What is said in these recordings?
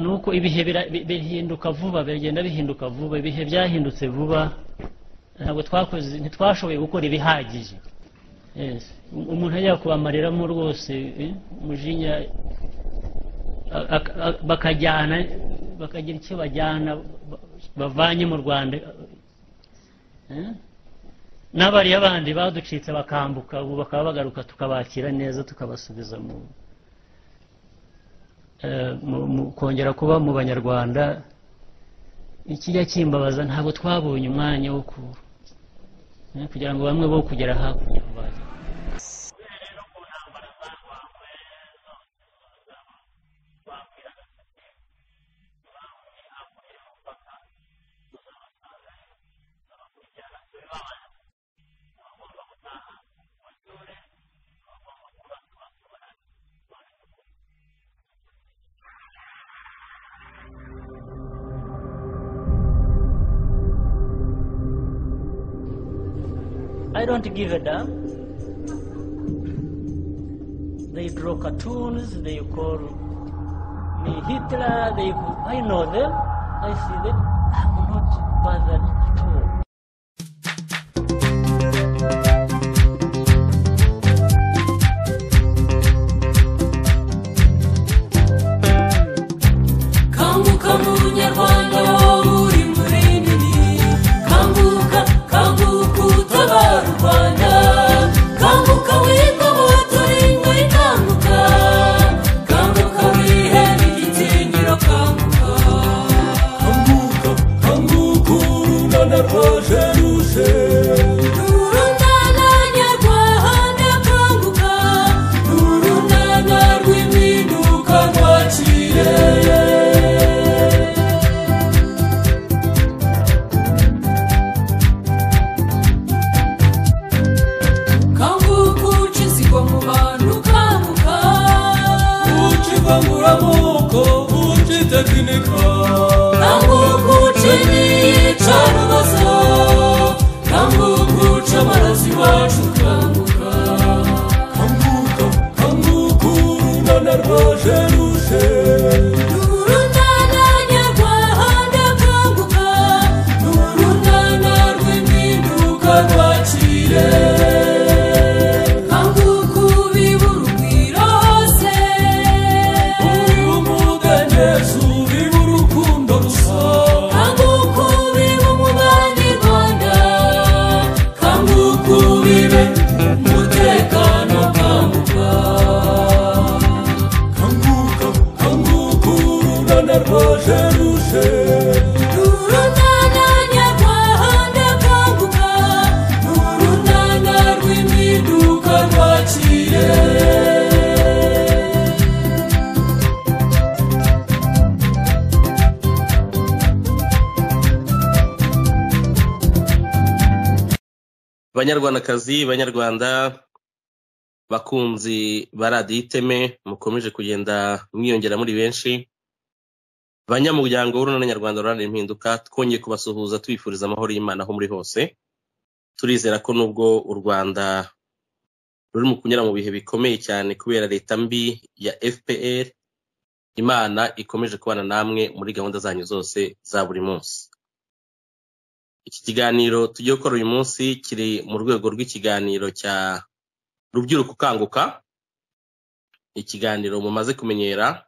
nuko ibihe bira- bi- bihinduka vuba biragenda bihinduka vuba ibihe byahindutse vuba ntabwo twakoze ntitwashoboye gukora ibihagije Yes. Um- umuntu ajya kubamareramo rwose eh, umujinya a- a- a- bakajyana bakagira icyo bajyana ba- bavanye mu rwanda Eh? n'abariya bandi baducitse bakambuka ubu bakaba bagaruka tukabakira neza tukabasubiza mu eh, mu- mu- kongera kuba mu banyarwanda ikijya kimbabaza ntabwo twabonye umwanya wo ku- eh, kugira ngo bamwe bo kugera hakurya aho bajya I don't give a damn. They draw cartoons, they call me Hitler, they I know them, I see them, I'm not bothered at all. Kanguka munyarwanda wowe uri murinini Kanguka, kanguka utabara u Rwanda Kanguka wigomwa turingo ikanguka Kanguka wihere igitinyiro kanguka Kanguka, kanguka urungana rwaje ruje Urungana nyarwanda kanguka Urungana rw'impinduka rwaciye Kanguka uca inzigo mu bantu kanguka uca ivanguramuko uca itekinika kanguka uca ibicarubozo kanguka uca amaraso iwacu kanguka kanguka kanguka urunana rwa jeruje urunana nyarwanda kanguka urunana rw'impinduka rwakire kanguka ubibura urugwiro hose uriwe umudendezo ubibura urukundo gusa kanguka ubibe umubanyarwanda kanguka ubibe umutekano kanguka kanguka kanguka urunana rwa jeruje urunana nyarwanda kanguka urunana rw'imiduka rwaciye banyarwandakazi banyarwanda bakunzi ba radiyo iteme mukomeje kugenda mwiyongera muri benshi banyamuryango w'urunana nyarwanda ruharanira impinduka twongeye kubasuhuza tubifuriza amahoro y'imana aho muri hose turizera ko nubwo u rwanda ruri mu kunyura mu bihe bikomeye cyane kubera leta mbi ya fpr imana ikomeje kubana namwe muri gahunda zanyu zose za buri munsi iki kiganiro tugiye gukora uyu munsi kiri mu rwego rw'ikiganiro cya rubyiruko ukanguka ikiganiro mumaze kumenyera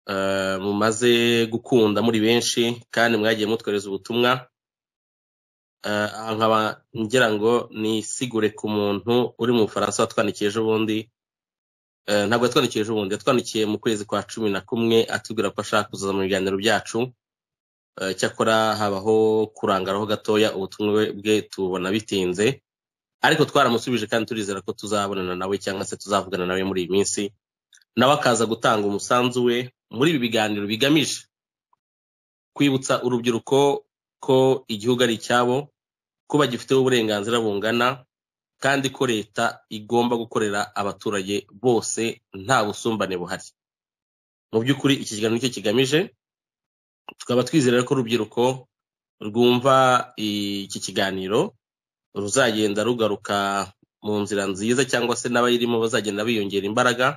eh, mumaze gukunda muri benshi kandi mwagiye mutwohereza ubutumwa Eh, nkaba ngira ngo nisigure ku muntu uri mu bufaransa watwandikiye ejo bundi Eh, ntabwo yatwandikiye ejo bundi yatwandikiye mu kwezi kwa cumi na kumwe atubwira ko ashaka kuzaza mu biganiro byacu Eh, cyakora habaho kurangaraho gatoya ubutumwa bwe- bwe tubona bitinze ariko twaramusubije kandi turizera ko tuzabonana nawe cyangwa se tuzavugana nawe muri iyi minsi nawe akaza gutanga umusanzu we muri ibi biganiro bigamije kwibutsa urubyiruko ko igihugu ari icyabo ko bagifiteho uburenganzira bungana kandi ko leta igomba gukorera abaturage bose nta busumbane buhari mu by'ukuri iki kiganiro nicyo kigamije tukaba twizera ko urubyiruko rwumva iki kiganiro ruzagenda rugaruka mu nzira nziza cyangwa se n'abayirimo bazagenda biyongera imbaraga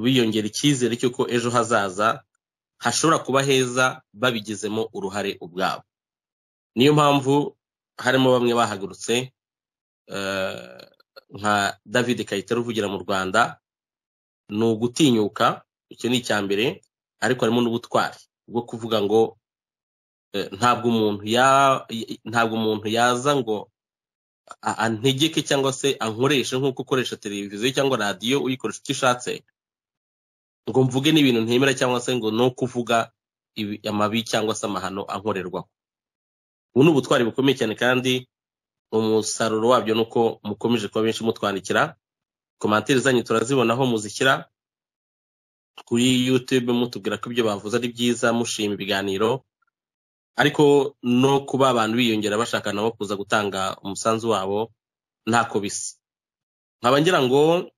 biyongera icyizere cy'uko ejo hazaza hashobora kuba heza babigizemo uruhare ubwabo niyo mpamvu harimo bamwe bahagurutse eh, nka david kayitare uvugira mu rwanda ni ugutinyuka icyo ni icya mbere ariko harimo n'ubutwari bwo kuvuga ngo eh, ntabwo umuntu ya- ntabwo umuntu yaza ngo a- antegeke cyangwa se ankoreshe nk'uko ukoresha televiziyo cyangwa radiyo uyikoresha uko ishatse ngo mvuge n'ibintu ntemera cyangwa se ngo no kuvuga ibi- amabi cyangwa se amahano ankorerwaho ubu ni ubutwari bukomeye cyane kandi umusaruro wabyo ni uko mukomeje kuba benshi mutwandikira komantere zanyu turazibona aho muzishyira kuri youtube mutubwira ko ibyo bavuze ari byiza mushima ibiganiro ariko no kuba abantu biyongera bashaka nabo kuza gutanga umusanzu wabo ntako bisa nkaba ngira ngo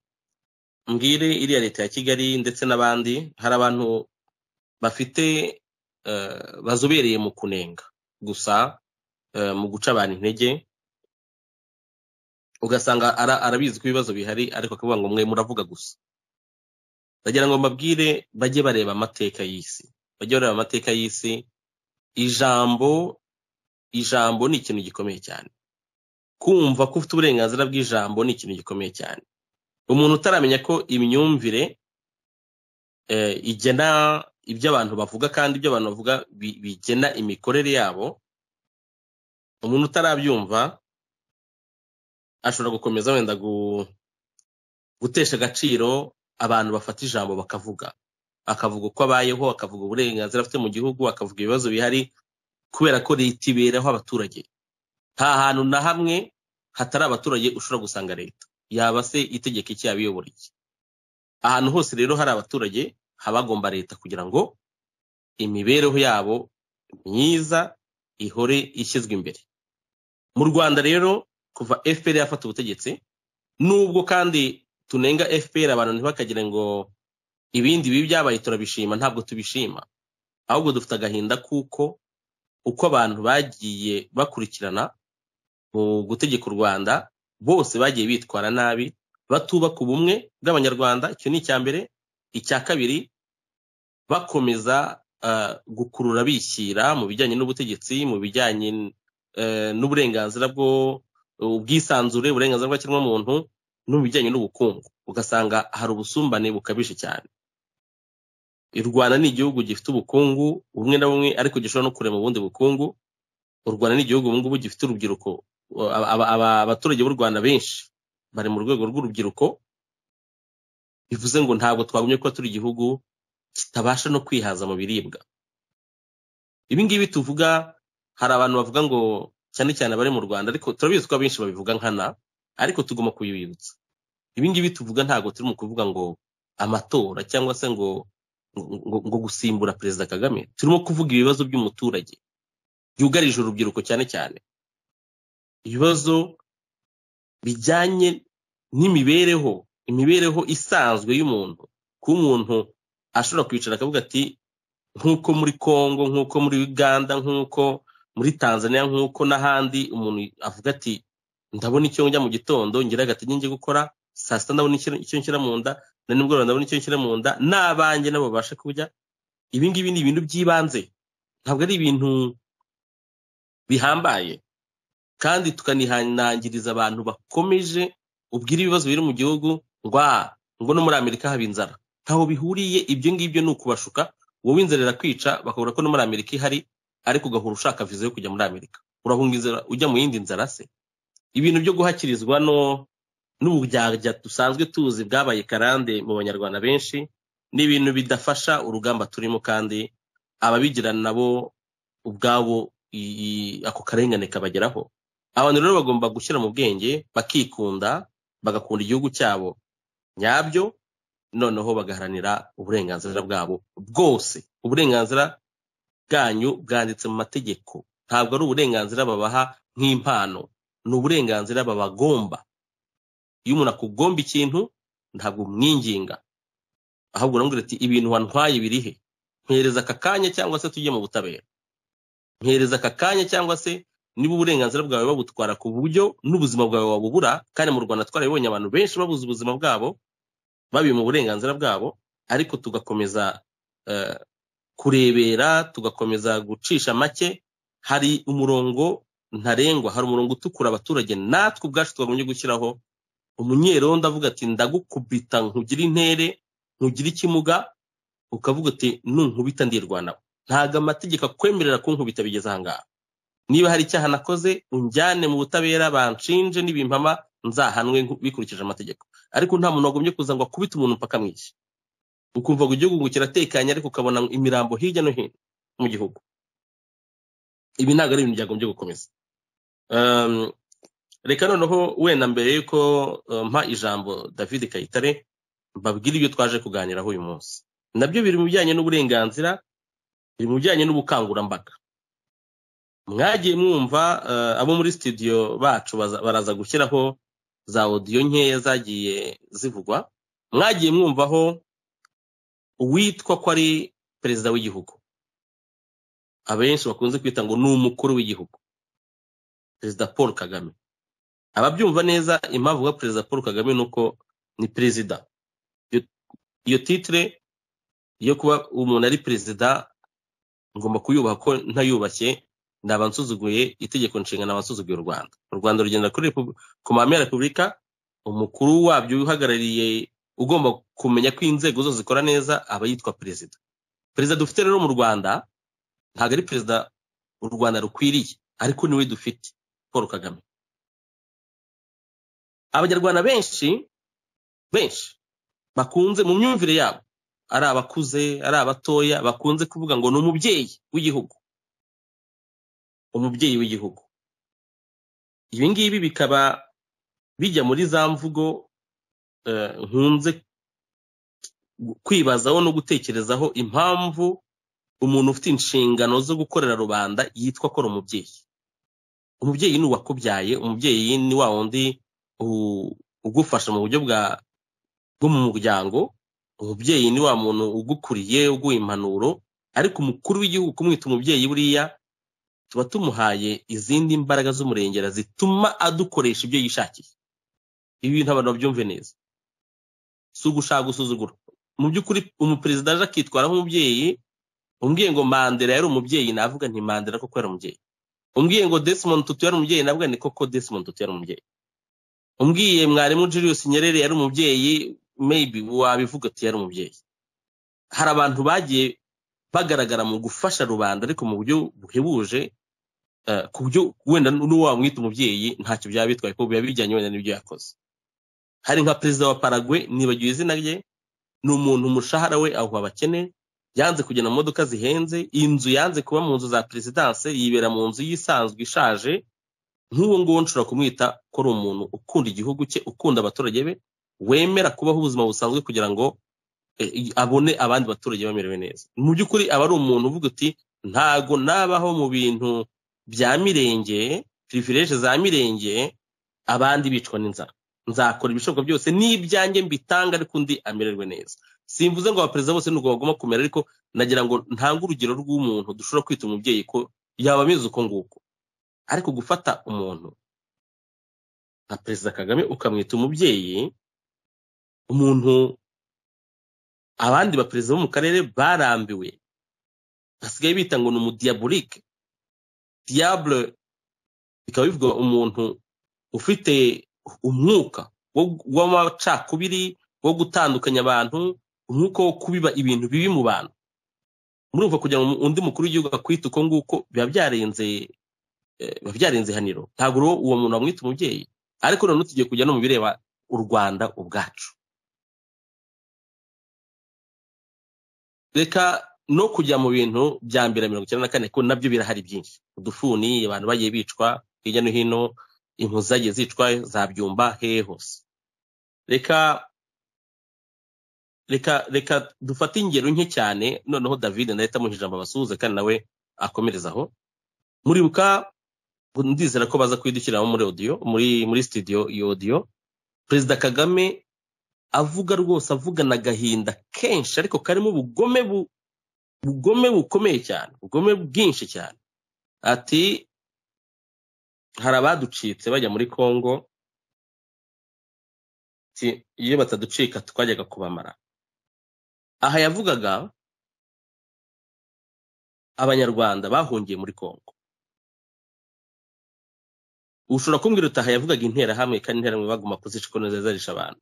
mbwire iriya leta ya kigali ndetse n'abandi hari abantu bafite eh, bazobereye mu kunenga gusa eh, mu guca abantu intege ugasanga ara- arabizi ko ibibazo bihari ariko akavuga ngo mwe muravuga gusa ndagira ngo mbabwire bajye bareba amateka y'isi bajye bareba amateka y'isi ijambo ijambo ni ikintu gikomeye cyane kumva ko ufite uburenganzira bw'ijambo ni ikintu gikomeye cyane umuntu utaramenya ko imyumvire eh, igena ibyo abantu bavuga kandi ibyo abantu bavuga bi- bigena imikorere yabo umuntu utarabyumva ashobora gukomeza wenda gu- gutesha agaciro abantu bafata ijambo bakavuga akavuga uko abayeho akavuga uburenganzira afite mu gihugu akavuga ibibazo bihari kubera ko leta iberaho abaturage nta hantu na hamwe hatari abaturage ushobora gusanga leta yaba se itegeka iki yaba iyobora iki ahantu hose rero hari abaturage haba hagomba leta kugira ngo imibereho yabo myiza ihore ishyizwe imbere mu rwanda rero kuva fpr yafata ubutegetsi nubwo kandi tunenga fpr abantu ntibakagire ngo ibindi bibi byabaye turabishima ntabwo tubishima ahubwo dufite agahinda kuko uko abantu bagiye bakurikirana mu gutegeka u rwanda bose bagiye bitwara nabi batubaka ubumwe bw'abanyarwanda icyo ni icya mbere icya kabiri bakomeza eh, gukurura bishyira mu bijyanye n'ubutegetsi mu bijyanye eh, n'uburenganzira bwo ubwisanzure uburenganzira bw'ikiremwamuntu no mu bijyanye n'ubukungu ugasanga hari ubusumbane bukabije cyane u rwanda ni igihugu gifite ubukungu bumwe na bumwe ariko gishobora no kurema ubundi bukungu u rwanda ni igihugu ubu ngubu gifite urubyiruko Aba- aba- aba- abaturage b'u rwanda benshi bari mu rwego rw'urubyiruko bivuze ngo ntabwo twagumye kuba turi igihugu kitabasha no kwihaza mu biribwa ibi ngibi tuvuga hari abantu bavuga ngo cyane cyane abari mu rwanda ariko turabizi ko abenshi babivuga nkana ariko tugomba kubibibutsa ibi ngibi tuvuga ntabwo turi mu kuvuga ngo amatora cyangwa se ngo ngo, ngo gusimbura perezida kagame turimo kuvuga ibibazo by'umuturage byugarije urubyiruko cyane cyane ibibazo bijyanye n'imibereho imibereho isanzwe y'umuntu kuba umuntu ashobora kwicara akavuga ati nk'uko muri congo nk'uko muri uganda nk'uko muri tanzania nk'uko n'ahandi umuntu avuga ati ndabona icyo njya mu gitondo ngira agati njye gukora saa sita ndabona icyo icyo nshyira mu nda na nimugoroba ndabona icyo nshyira mu nda n'abanjye nabo babasha kurya ibi ngibi ni ibintu by'ibanze ntabwo ari ibintu bihambaye kandi tukanihanangiriza abantu bakomeje ubwira ibibazo biri mu gihugu ngo "Ah, ngo no muri amerika haba inzara ntaho bihuriye ibyo ngibyo ni ukubashuka wowe inzara irakwica bakabura ko no muri amerika ihari ariko ugahora ushaka viza yo kujya muri amerika urahunga inzara ujya mu yindi nzara se ibintu byo guhakirizwa no n'uburyarya dusanzwe tuzi bwabaye karande mu banyarwanda benshi ni ibintu bidafasha urugamba turimo kandi ababigira nabo ubwabo i- i- ako karengane kabageraho abantu rero bagomba gushyira mu bwenge bakikunda bagakunda igihugu cyabo nyabyo noneho bagaharanira uburenganzira bwabo bwose uburenganzira bwanyu bwanditse mu mategeko ntabwo ari uburenganzira babaha nk'impano ni uburenganzira babagomba iyo umuntu akugomba ikintu ntabwo umwinginga ahubwo uramubwira ati ibintu wantwaye birihe mpereza aka kanya cyangwa se tujye mu butabera mpereza aka kanya cyangwa se niba uburenganzira bwawe babutwara ku buryo n'ubuzima bwawe wabubura kandi mu rwanda twarabibonye abantu benshi babuze ubuzima bwabo babiha uburenganzira bwabo ariko tugakomeza eh, kurebera tugakomeza gucisha make hari umurongo ntarengwa hari umurongo utukura abaturage natwe ubwacu twagombye gushyiraho umunyerondo ndavuga ati ndagukubita nkugira intere nkugira ikimuga ukavuga uti nunkubita ndirwanaho ntago amategeko akwemerera kunkubita bigeze ahangaha niba hari icyaha nakoze unjyane mu butabera banshinje n'ibimpama nzahanwe nku- bikurikije amategeko ariko nta muntu wagombye kuza ngo akubite umuntu mpaka mwishi ukumva ngo igihugu ngo kiratekanye ariko ukabona imirambo hirya no hino mu gihugu ibi ntabwo ari ibintu byagombye gukomeza Um, reka noneho wenda mbere yuko uh, mpa ijambo david kayitare mbabwire ibyo twaje kuganiraho uyu munsi nabyo biri mu bijyanye n'uburenganzira biri mu bijyanye n'ubukangurambaga mwagiye mwumva eh, abo muri studio bacu baza- baraza gushyiraho za audio nkeya zagiye zivugwa mwagiye mwumvaho uwitwa ko ari perezida w'igihugu abenshi bakunze kwita ngo ni umukuru w'igihugu perezida paul kagame ababyumva neza impamvu bavuga perezida paul kagame ni uko ni perezida Iyo- iyo titire yo kuba umuntu ari perezida ngomba kuyubaha ko ntayubashye naba nsuzuguye itegeko nshinga naba nsuzuguye u rwanda u rwanda rugendera kuri repu- ku mahame ya repubulika umukuru wabyo uhagarariye ugomba kumenya ko inzego zose zikora neza aba yitwa perezida perezida dufite rero mu rwanda ntabwo ari perezida u rwanda rukwiriye ariko niwe dufite paul kagame abanyarwanda benshi benshi bakunze mu myumvire yabo ari abakuze ari abatoya bakunze kuvuga ngo ni umubyeyi w'igihugu umubyeyi w'igihugu ibi ngibi bikaba bijya muri za mvugo eh, nkunze kwibazaho no gutekerezaho impamvu umuntu ufite inshingano zo gukorera rubanda yitwa ko ari umubyeyi umubyeyi ni uwakubyaye umubyeyi ni wa wundi u- ugufasha mu buryo bwa bwo mu muryango umubyeyi ni wa muntu ugukuriye uguha impanuro ariko umukuru w'igihugu kumwita umubyeyi buriya tuba tumuhaye izindi mbaraga z'umurengera zituma adukoresha ibyo yishakiye ibi bintu abantu babyumve neza si ugushaka gusuzugura mu by'ukuri umuperezida aje akitwara nk'umubyeyi umbwiye ngo mandela yari umubyeyi navuga nti mandela koko yari umubyeyi umbwiye ngo desmond tutu yari umubyeyi navuga ni koko desmond tutu yari umubyeyi umbwiye mwarimu julius nyerere yari umubyeyi maybe wabivuga ati yari umubyeyi hari abantu bagiye bagaragara mu gufasha rubanda ariko mu buryo buhebuje eh, ku buryo wenda n'uwo wamwita umubyeyi ntacyo byaba bitwaye kuko biba bijyanye wenda n'ibyo yakoze hari nka perezida wa paragwe nibagiwe izina rye ni umuntu umushahara we aho abakene yanze kugenda mu modoka zihenze inzu yanze kuba mu nzu za perezidanse yibera mu nzu yisanzwe ishaje nk'uwo nguwo nshobora kumwita ko ari umuntu ukunda igihugu cye ukunda abaturage be wemera kubaho ubuzima busanzwe kugira ngo eh, i- abone abandi baturage bamerewe neza mu by'ukuri aba ari umuntu uvuga uti ntago nabaho mu bintu bya mirenge pirivireje za mirenge abandi bicwa n'inzara nzakora ibishoboka byose n'ibyanjye mbitanga ariko undi amererwe neza simvuze ngo abaperezida bose nuko bagomba kumera ariko nagira ngo ntange urugero rw'umuntu dushobora kwita umubyeyi ko yaba ameze uko nguko ariko gufata umuntu nka perezida kagame ukamwita umubyeyi umuntu abandi baperezida bo mu karere barambiwe basigaye bita ngo ni umudiabolike diable bikaba bivuga umuntu ufite umwuka wo- w'amacakubiri wo gutandukanya abantu umwuka wo kubiba ibintu bibi mu bantu murumva kugira ngo undi mukuru w'igihugu akwite uko nguko biba byarenze eh, biba byarenze ihaniro ntabwo rero uwo muntu wamwita umubyeyi ariko noneho tugiye kujya no mu bireba u rwanda ubwacu reka no kujya mu bintu bya mbere mirongo icyenda na kane kuko nabyo birahari byinshi udufuni abantu bagiye bicwa hirya no hino impu zagiye zicwa zabyumba hehe hose reka reka reka dufate ingero nke cyane noneho david ndahita amuha ijambo abasuhuze kandi nawe akomereza aho muribuka ndizera ko baza kuyidushyiramo muri audio muri muri studio iyo audio perezida kagame avuga rwose avugana agahinda kenshi ariko karimo ubugome bu- ubugome bukomeye cyane ubugome bwinshi cyane ati hari abaducitse bajya muri congo ati iyo bataducika twajyaga kubamara aha yavugaga abanyarwanda bahungiye muri kongo ushobora kumbwira utaha yavugaga interahamwe kandi interahamwe baguma kuzica uko zarisha abantu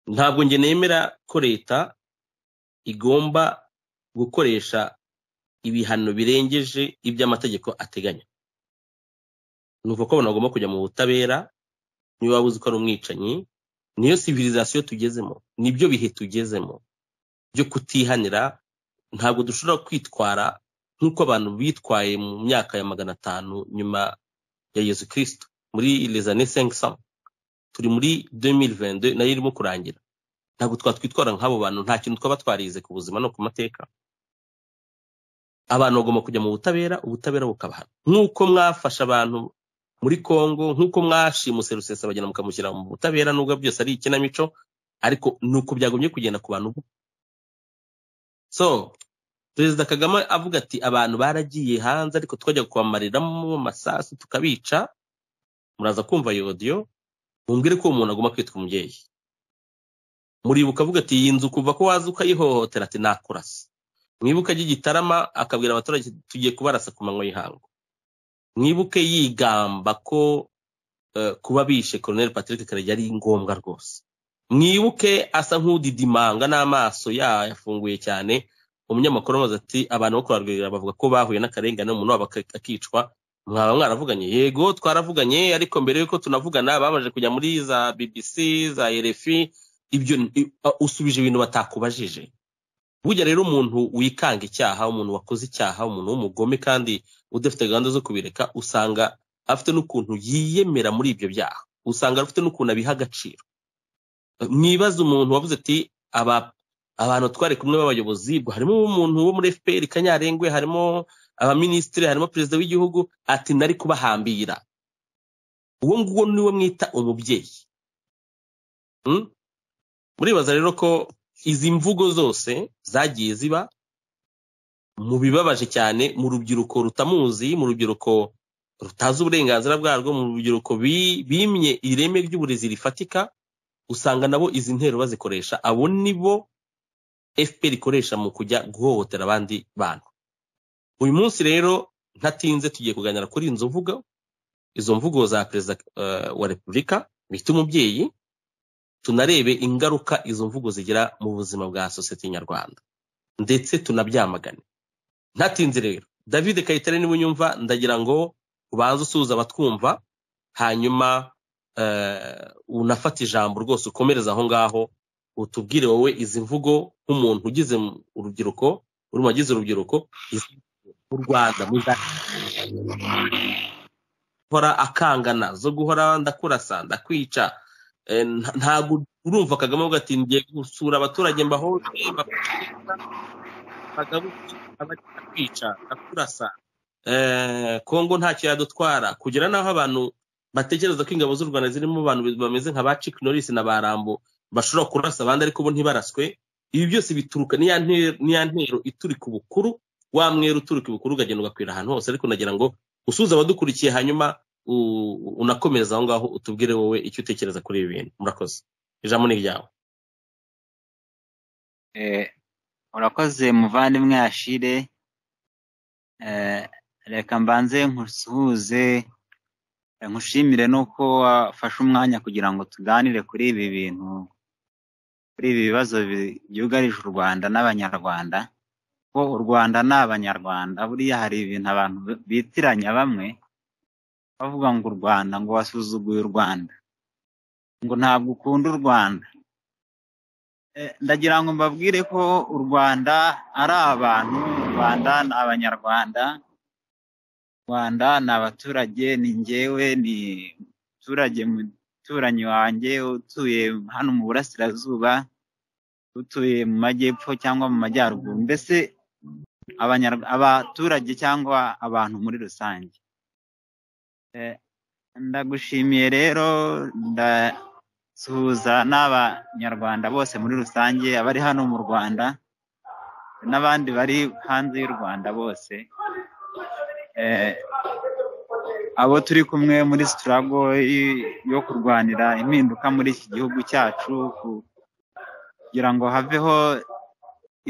ntabwo njye nemera ko leta igomba gukoresha ibihano birengeje ibyo amategeko ateganya ni uko abantu bagomba kujya mu butabera niba waba uzi ko ari umwicanyi niyo civilization tugezemo nibyo bihe tugezemo byo kutihanira ntabwo dushobora kwitwara nk'uko abantu bitwaye mu myaka ya magana atanu nyuma ya yesu kirisito muri lezane senkisamo turi muri 2022 nayo irimo kurangira ntabwo twatwitwara nk'abo bantu nta kintu twaba twarize ku buzima no ku mateka abantu bagomba kujya mu butabera ubutabera bukabahana nk'uko mwafashe abantu muri congo nk'uko mwashimuse rusesabagina mukamushyira mu butabera nubwo byose ari ikinamico ariko ni uko byagomye kugenda ku bantu so perezida kagame avuga ati abantu baragiye hanze ariko twajya kubamariramo amasasu tukabica muraza kumva iyo odiyo mumbwire ko uwo muntu agomba kwitwa umubyeyi muribuka avuga ati iyi nzu kuva ko waza ukayihohotera ati nakurasa mwibuke ajya igitarama akabwira abaturage tugiye kubarasa ku manywa y'ihangu mwibuke yigamba ko kuba bishe colonel patrick karegeya ari ngombwa rwose mwibuke asa nk'udidimanga n'amaso yafunguye cyane umunyamakuru amaze ati abantu bo kurarwirira bavuga ko bahuye n'akarengane umuntu wabo akicwa mwaba mwaravuganye yego twaravuganye ariko mbere y'uko tunavugana babanje kujya muri za bbc za rfi ibyo usubije ibintu batakubajije burya rero umuntu wikanga icyaha umuntu wakoze icyaha umuntu w'umugome kandi udafite gahunda zo kubireka usanga afite n'ukuntu yiyemera muri ibyo byaha usanga afite n'ukuntu abiha agaciro mwibaze umuntu wavuze ati abantu twari kumwe b'abayobozi harimo umuntu wo muri fpr kanyarengwe harimo abaminisitiri harimo perezida w'igihugu ati nari kubahambira uwo nguwo niwe mwita umubyeyi muribaza rero ko izi mvugo zose zagiye ziba mu bibabaje cyane mu rubyiruko rutamuzi mu rubyiruko rutazi uburenganzira bwarwo mu rubyiruko bimye ireme ry'uburezi rifatika usanga nabo izi ntero bazikoresha abo nibo fpr ikoresha mu kujya guhohotera abandi bantu uyu munsi rero ntatinze tugiye kuganira kuri izo mvugo izo mvugo za perezida wa repubulika bita umubyeyi tunarebe ingaruka izo mvugo zigira mu buzima bwa sosiyete nyarwanda ndetse tunabyamagane ntatinze rero david kayitare niba unyumva ndagira ngo ubanze usuhuza abatwumva hanyuma unafata ijambo rwose ukomereza aho ngaho utubwire wowe izi mvugo nk'umuntu ugize urubyiruko uri mu bagize urubyiruko mu rwanda guhora akangana zo guhora ndakurasa ndakwica ntabwo urumva kagame avuga ati ngiye gusura abaturage mbaho kwica ndakurasa kongo ntacyo yadutwara kugera n'aho abantu batekereza ko ingabo z'u rwanda zirimo abantu bameze nka ba ciki norisi na ba rambo bashobora kurasa abandi ariko bo ntibaraswe ibi byose bituruka n'iya ntero iturika ubukuru wa mwera uturika ubukuru ukagenda ugakwira ahantu hose ariko nagira ngo usuze abadukurikiye hanyuma unakomereza aho ngaho utubwire wowe icyo utekereza kuri ibi bintu murakoze ijambo ni ryawe urakoze muvandimwe ashire reka mbanze nkusuhuze nkushimire nuko wafashe umwanya kugira ngo tuganire kuri ibi bintu kuri ibi bibazo byugarije u rwanda n'abanyarwanda ko u rwanda ni abanyarwanda buriya hari ibintu abantu bitiranya bamwe bavuga ngo u rwanda ngo wasuzuguye u rwanda ngo ntabwo ukunda u rwanda ndagira ngo mbabwire ko u rwanda ari abantu u rwanda ni abanyarwanda u rwanda ni abaturage ni ngewe ni umuturage muturanyi wanjye utuye hano mu burasirazuba utuye mu majyepfo cyangwa mu majyaruguru mbese abaturage cyangwa abantu muri rusange ndagushimiye rero ndasuhuza n'abanyarwanda bose muri rusange abari hano mu rwanda n'abandi bari hanze y'u rwanda bose abo turi kumwe muri sitarago yo kurwanira impinduka muri iki gihugu cyacu ku- kugira ngo haveho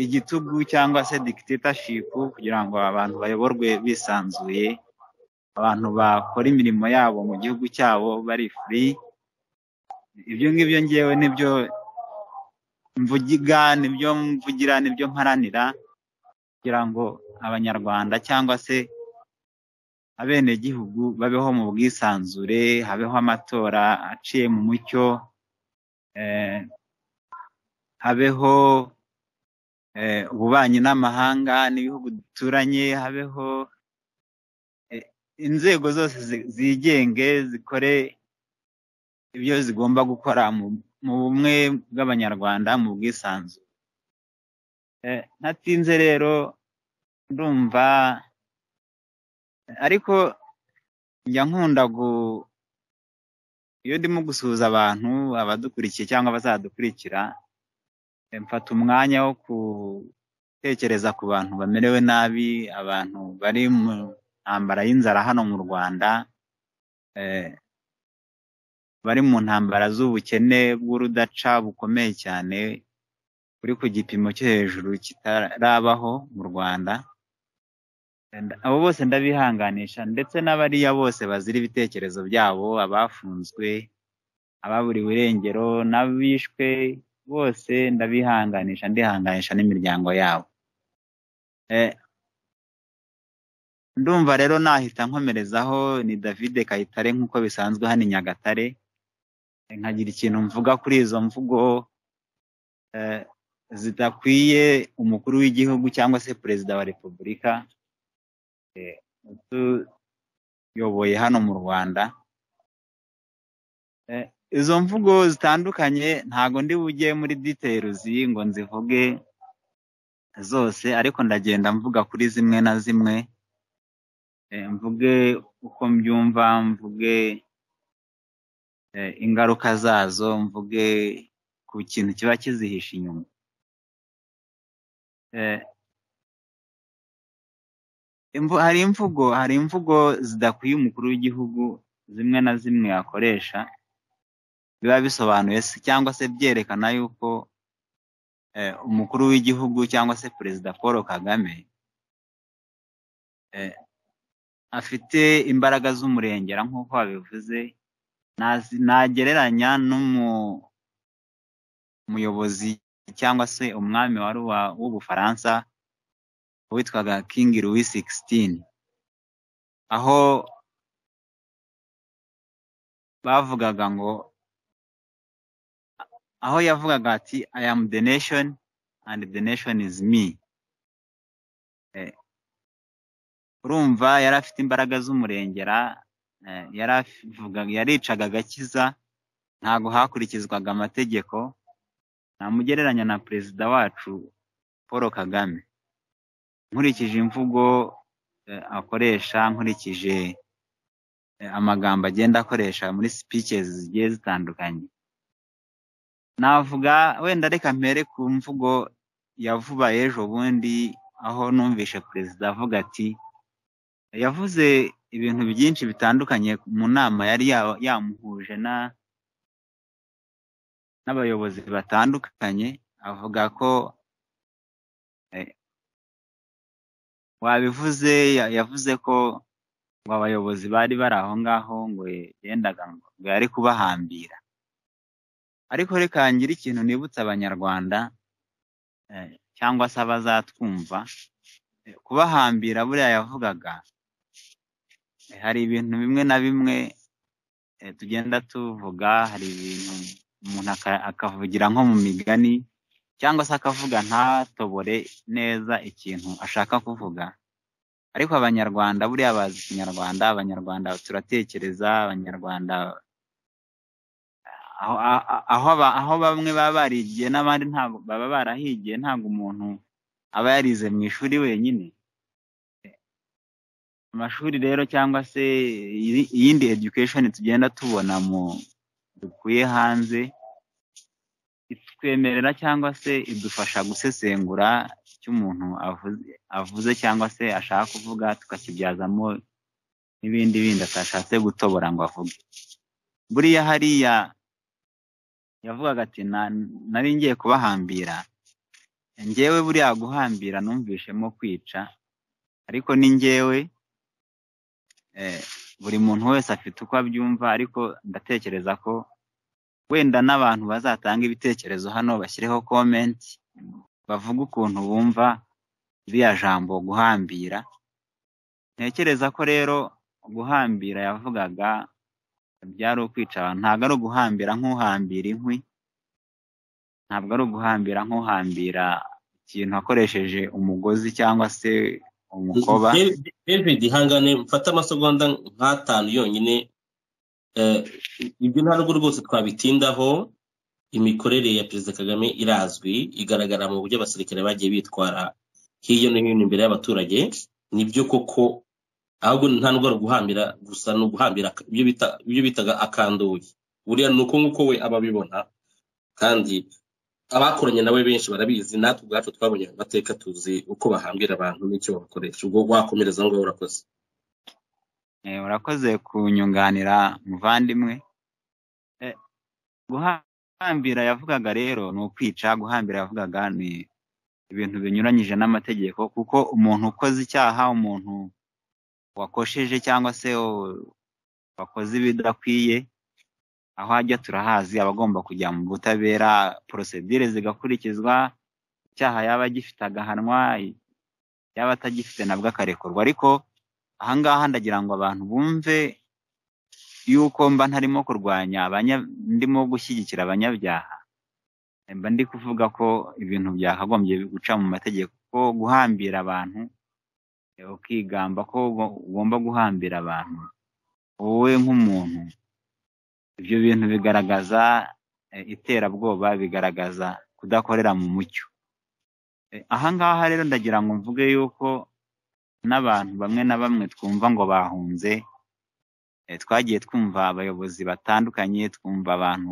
igitugu cyangwa se dictatorship kugira ngo abantu bayoborwe bisanzuye abantu bakora imirimo yabo mu gihugu cyabo bari free ibyo ngibyo ngewe nibyo mvugiga nibyo mvugira nibyo mparanira kugira ngo abanyarwanda cyangwa se abenegihugu babeho mu bwisanzure habeho amatora aciye mu mucyo eh, habeho eh, ububanyi n'amahanga n'ibihugu duturanye habeho eh, inzego zose zi- zigenge zikore ibyo zigomba gukora mu mu bumwe bw'abanyarwanda mu bwisanzure Eh, ntatinze rero ndumva ariko njya nkunda gu- iyo ndimo gusuhuza abantu abadukurikiye cyangwa abazadukurikira eh, mfata umwanya wo gutekereza ku bantu bamerewe nabi abantu bari mu ntambara y'inzara hano mu rwanda eh, bari mu ntambara z'ubukene bw'urudaca bukomeye cyane buri ku gipimo cyo hejuru kitarabaho mu rwanda Nda- abo bose ndabihanganisha ndetse n'abariya bose bazira ibitekerezo byabo abafunzwe ababuriwe irengero n'abishwe bose ndabihanganisha ndihanganisha n'imiryango yabo Eh, ndumva rero nahita nkomerezaho ni David Kayitare nk'uko bisanzwe hano i Nyagatare Eh, nkagira ikintu mvuga kuri izo mvugo eh, zidakwiye umukuru w'igihugu cyangwa se perezida wa repubulika uyoboye hano mu rwanda Eh, izo mvugo zitandukanye ntago ndi bujye muri diteyiruzi ngo nzivuge zose ariko ndagenda mvuga kuri zimwe na zimwe Eh, mvuge uko mbyumva mvuge eh, ingaruka zazo mvuge ku kintu kiba kizihishe inyuma Eh, imvu, hari imvugo hari imvugo zidakwiye umukuru w'igihugu zimwe na zimwe akoresha biba bisobanuye se- cyangwa se byerekana yuko eh, umukuru w'igihugu cyangwa se perezida paul kagame eh, afite imbaraga z'umurengera nk'uko wabivuze nazi- nagereranya n'umu- umuyobozi cyangwa se umwami wari uwa- w'ubufaransa witwaga King Louis XVI aho bavugaga ngo aho yavugaga ati I am the nation and the nation is me Eh, urumva yari afite imbaraga z'umurengera eh, yari avugaga yaricaga agakiza ntago hakurikizwaga amategeko namugereranya na perezida wacu Paul Kagame nkurikije imvugo eh, akoresha nkurikije eh, amagambo agenda akoresha muri speeches zigiye zitandukanye navuga wenda reka mpere ku mvugo yavuba ejo bundi aho numvishe perezida avuga ati yavuze ibintu byinshi bitandukanye mu nama yari ya- yamuhuje na n'abayobozi batandukanye avuga ko wabivuze ya- yavuze ko ngo abayobozi bari bari aho ngaho ngo yendaga ngo yari kubahambira ariko reka ngire ikintu nibutsa abanyarwanda eh, cyangwa se abazatwumva eh, kubahambira buriya yavugaga eh, hari ibintu bimwe na bimwe eh, tugenda tuvuga hari ibintu umuntu aka- akavugira nko mu migani cyangwa se akavuga ntatobore neza ikintu ashaka kuvuga ariko abanyarwanda buriya bazi ikinyarwanda abanyarwanda turatekereza abanyarwanda aho aho- aho aba- aho bamwe baba barigiye n'abandi ntabwo baba barahigiye ntabwo umuntu aba yarize mu ishuri wenyine amashuri rero cyangwa se iyi- iyindi education tugenda tubona mu dukuye hanze itwemerera cyangwa se idufasha gusesengura icyo umuntu avuze avuze cyangwa se ashaka kuvuga tukakibyazamo n'ibindi bindi atashatse gutobora ngo avuge buriya hariya yavugaga ati "Na- nari ngiye kubahambira ngewe buriya guhambira numvishemo kwica ariko ni ngewe eh, buri muntu wese afite uko abyumva ariko ndatekereza ko wenda n'abantu bazatanga ibitekerezo hano bashyireho komenti bavuge ukuntu bumva iriya jambo guhambira ntekereza ko rero guhambira yavugaga byari ukwica abantu ntabwo ari uguhambira nk'uhambira inkwi ntabwo ari uguhambira nk'uhambira ikintu akoresheje umugozi cyangwa se umukoba David- david hangane mfate amasegonda nk'atanu yonyine Eh, ibyo nta nubwo rwose twabitindaho imikorere ya perezida kagame irazwi igaragara mu buryo abasirikare bagiye bitwara hirya no hino imbere y'abaturage nibyo koko ahubwo nta nubwo ari uguhambira gusa ni uguhambira ak- ibyo bita- ibyo bitaga akanduye buriya ni uko nguko we aba abibona kandi abakoranye nawe benshi barabizi natwe ubwacu twabonye mu mateka tuzi uko bahambira abantu n'icyo babakoresha ubwo wakomereza aho ngaho urakoze Eh, urakoze kunyunganira muvandimwe Eh, guhambira yavugaga rero ni ukwica guhambira yavugaga ni ibintu binyuranyije n'amategeko kuko umuntu ukoze icyaha umuntu wakosheje cyangwa se u- wakoze ibidakwiye aho ajya turahazi aba agomba kujya mu butabera porosedire zigakurikizwa icyaha yaba agifite agahanwa yaba atagifite nabwo akarekurwa ariko ahangaha ndagira ngo abantu bumve yuko mba ntarimo kurwanya abanya- ndimo gushyigikira abanyabyaha mba ndi kuvuga ko ibintu byakagombye guca mu mategeko ko guhambira abantu eh, ukigamba ko ugo- ugomba guhambira abantu wowe nk'umuntu ibyo bintu bigaragaza eh, iterabwoba bigaragaza kudakorera mu mucyo Eh, ahangaha rero ndagira ngo mvuge yuko n'abantu bamwe na bamwe twumva ngo bahunze eh, twagiye twumva abayobozi batandukanye twumva abantu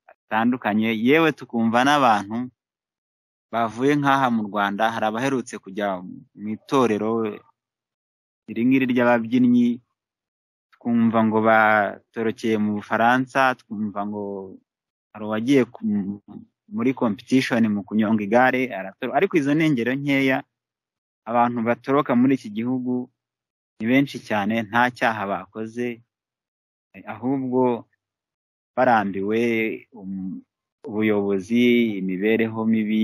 batandukanye yewe tukumva n'abantu bavuye nk'aha mu rwanda hari abaherutse kujya mu itorero iri ngiri ry'ababyinnyi twumva ngo batorokeye mu bufaransa twumva ngo hari uwagiye ku- muri kompetishoni mu kunyonga igare aratoroka ariko izo ni ingero nkeya abantu batoroka muri iki gihugu ni benshi cyane nta cyaha bakoze eh, ahubwo barambiwe um- ubuyobozi imibereho mibi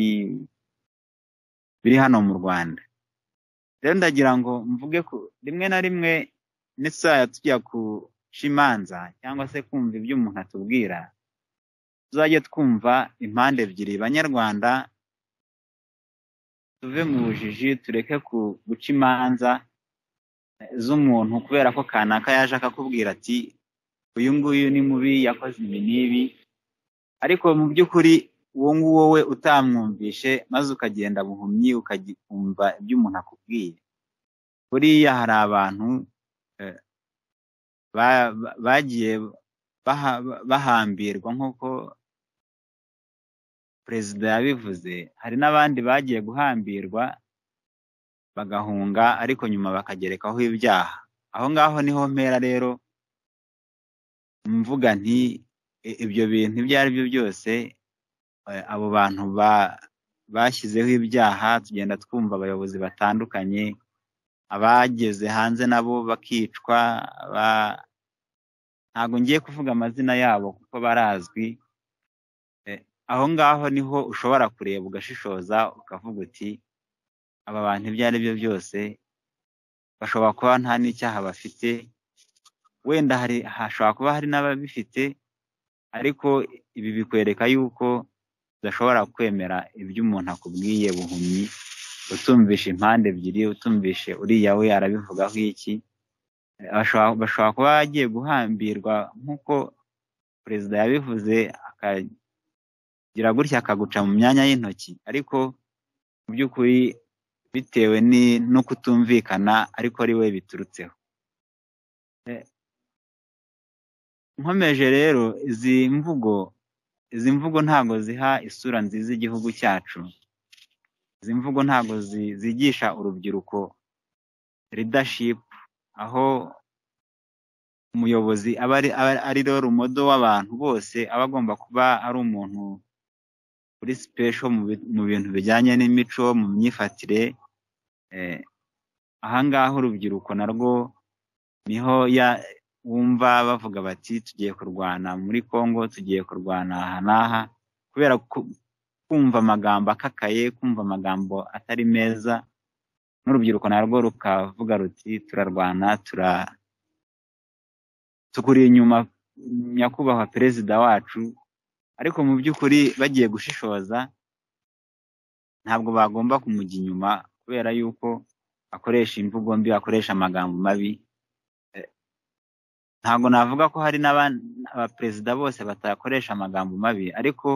biri hano mu rwanda rero ndagira ngo mvuge ko rimwe na rimwe n'isaha tujya guca imanza cyangwa se kumva ibyo umuntu atubwira tuzajye twumva impande ebyiri banyarwanda tuve mu bujiji tureke ku- guca imanza eh, z'umuntu kubera ko kanaka yaje akakubwira ati uyu nguyu ni mubi yakoze ibi n'ibi ariko mu by'ukuri uwo nguwo we utamwumvishe maze ukagenda buhumyi ukakumva ibyo umuntu akubwiye buriya hari abantu eh, ba- ba- bagiye baha- bahambirwa nk'uko perezida yabivuze hari n'abandi bagiye guhambirwa bagahunga ariko nyuma bakagerekaho ibyaha aho ngaho niho mpera rero mvuga nti "I- ibyo bintu ibyo ari byo byose eh, abo bantu ba- bashyizeho ibyaha tugenda twumva abayobozi batandukanye abageze hanze nabo bakicwa aba- ntabwo ngiye kuvuga amazina yabo kuko barazwi aho ngaho niho ushobora kureba ugashishoza ukavuga uti aba bantu ibyo ari byo byose bashobora kuba nta n'icyaha bafite wenda hari hashobora kuba hari n'ababifite ariko ibi bikwereka yuko udashobora kwemera ibyo umuntu akubwiye buhumyi utumvisha impande ebyiri utumvishe uriya we arabivugaho iki bashobora bashobora kuba bagiye guhambirwa nk'uko perezida yabivuze aka- gira gutya akaguca mu myanya y'intoki ariko mu by'ukuri bitewe ni- no kutumvikana ariko ari we biturutseho Eh, nkomeje rero izi mvugo izi mvugo ntabwo ziha isura nziza igihugu cyacu izi mvugo ntabwo zi- zigisha urubyiruko leadership aho umuyobozi aba ari aba ari rero rumodo w'abantu bose aba agomba kuba ari umuntu uri sipesho mu bi- mu bintu bijyanye n'imico mu myifatire eh, ahangaha urubyiruko narwo niho ya- wumva bavuga bati tugiye kurwana muri congo tugiye kurwana aha n'aha kubera ku- kumva amagambo akakaye kumva amagambo atari meza n'urubyiruko narwo rukavuga ruti turarwana tura tukuri inyuma nyakubahwa perezida wacu ariko mu by'ukuri bagiye gushishoza ntabwo bagomba kumujya inyuma kubera yuko akoresha imvugo mbi akoresha amagambo mabi Eh, ntabwo navuga ko hari n'aban- abaperezida bose batakoresha amagambo mabi ariko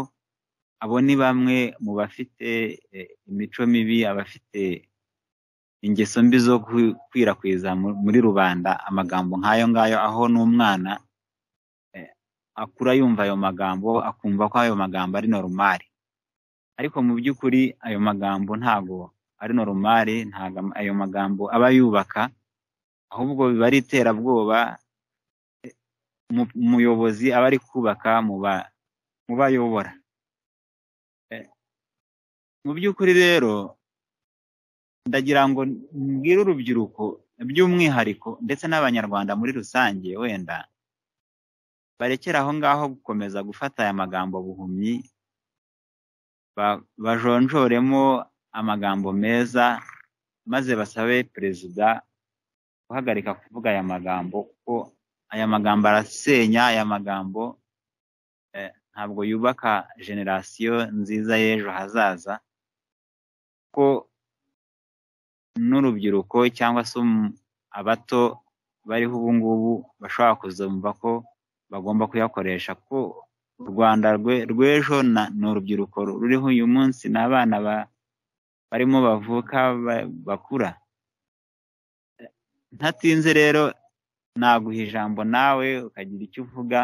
abo ni bamwe mu bafite eh, imico mibi abafite ingeso mbi zo gukwirakwiza mu- muri rubanda amagambo nk'ayo ngayo aho n'umwana eh, akura yumva ayo magambo akumva ko ayo magambo ari normal ariko mu by'ukuri ayo magambo ntago ari normal ntago am- ayo magambo aba yubaka ahubwo biba ari iterabwoba eh, umu- umuyobozi aba ari kubaka mu ba- mu bayobora Eh, mu by'ukuri rero ndagira ngo mbwire urubyiruko by'umwihariko ndetse n'abanyarwanda muri rusange wenda barekere aho ngaho gukomeza gufata aya magambo buhumyi ba- bajonjoremo amagambo meza maze basabe perezida guhagarika kuvuga aya magambo kuko aya magambo arasenya aya magambo eh, ntabwo yubaka generasiyo nziza y'ejo hazaza ko n'urubyiruko cyangwa se um- abato bariho ubu ngubu bashobora kuzumva ko bagomba kuyakoresha ko u rwanda rwe- rw'ejo na- ni urubyiruko ruriho uyu munsi ni abana ba- barimo bavuka ba- bakura Eh, ntatinze rero naguha ijambo nawe ukagira icyo uvuga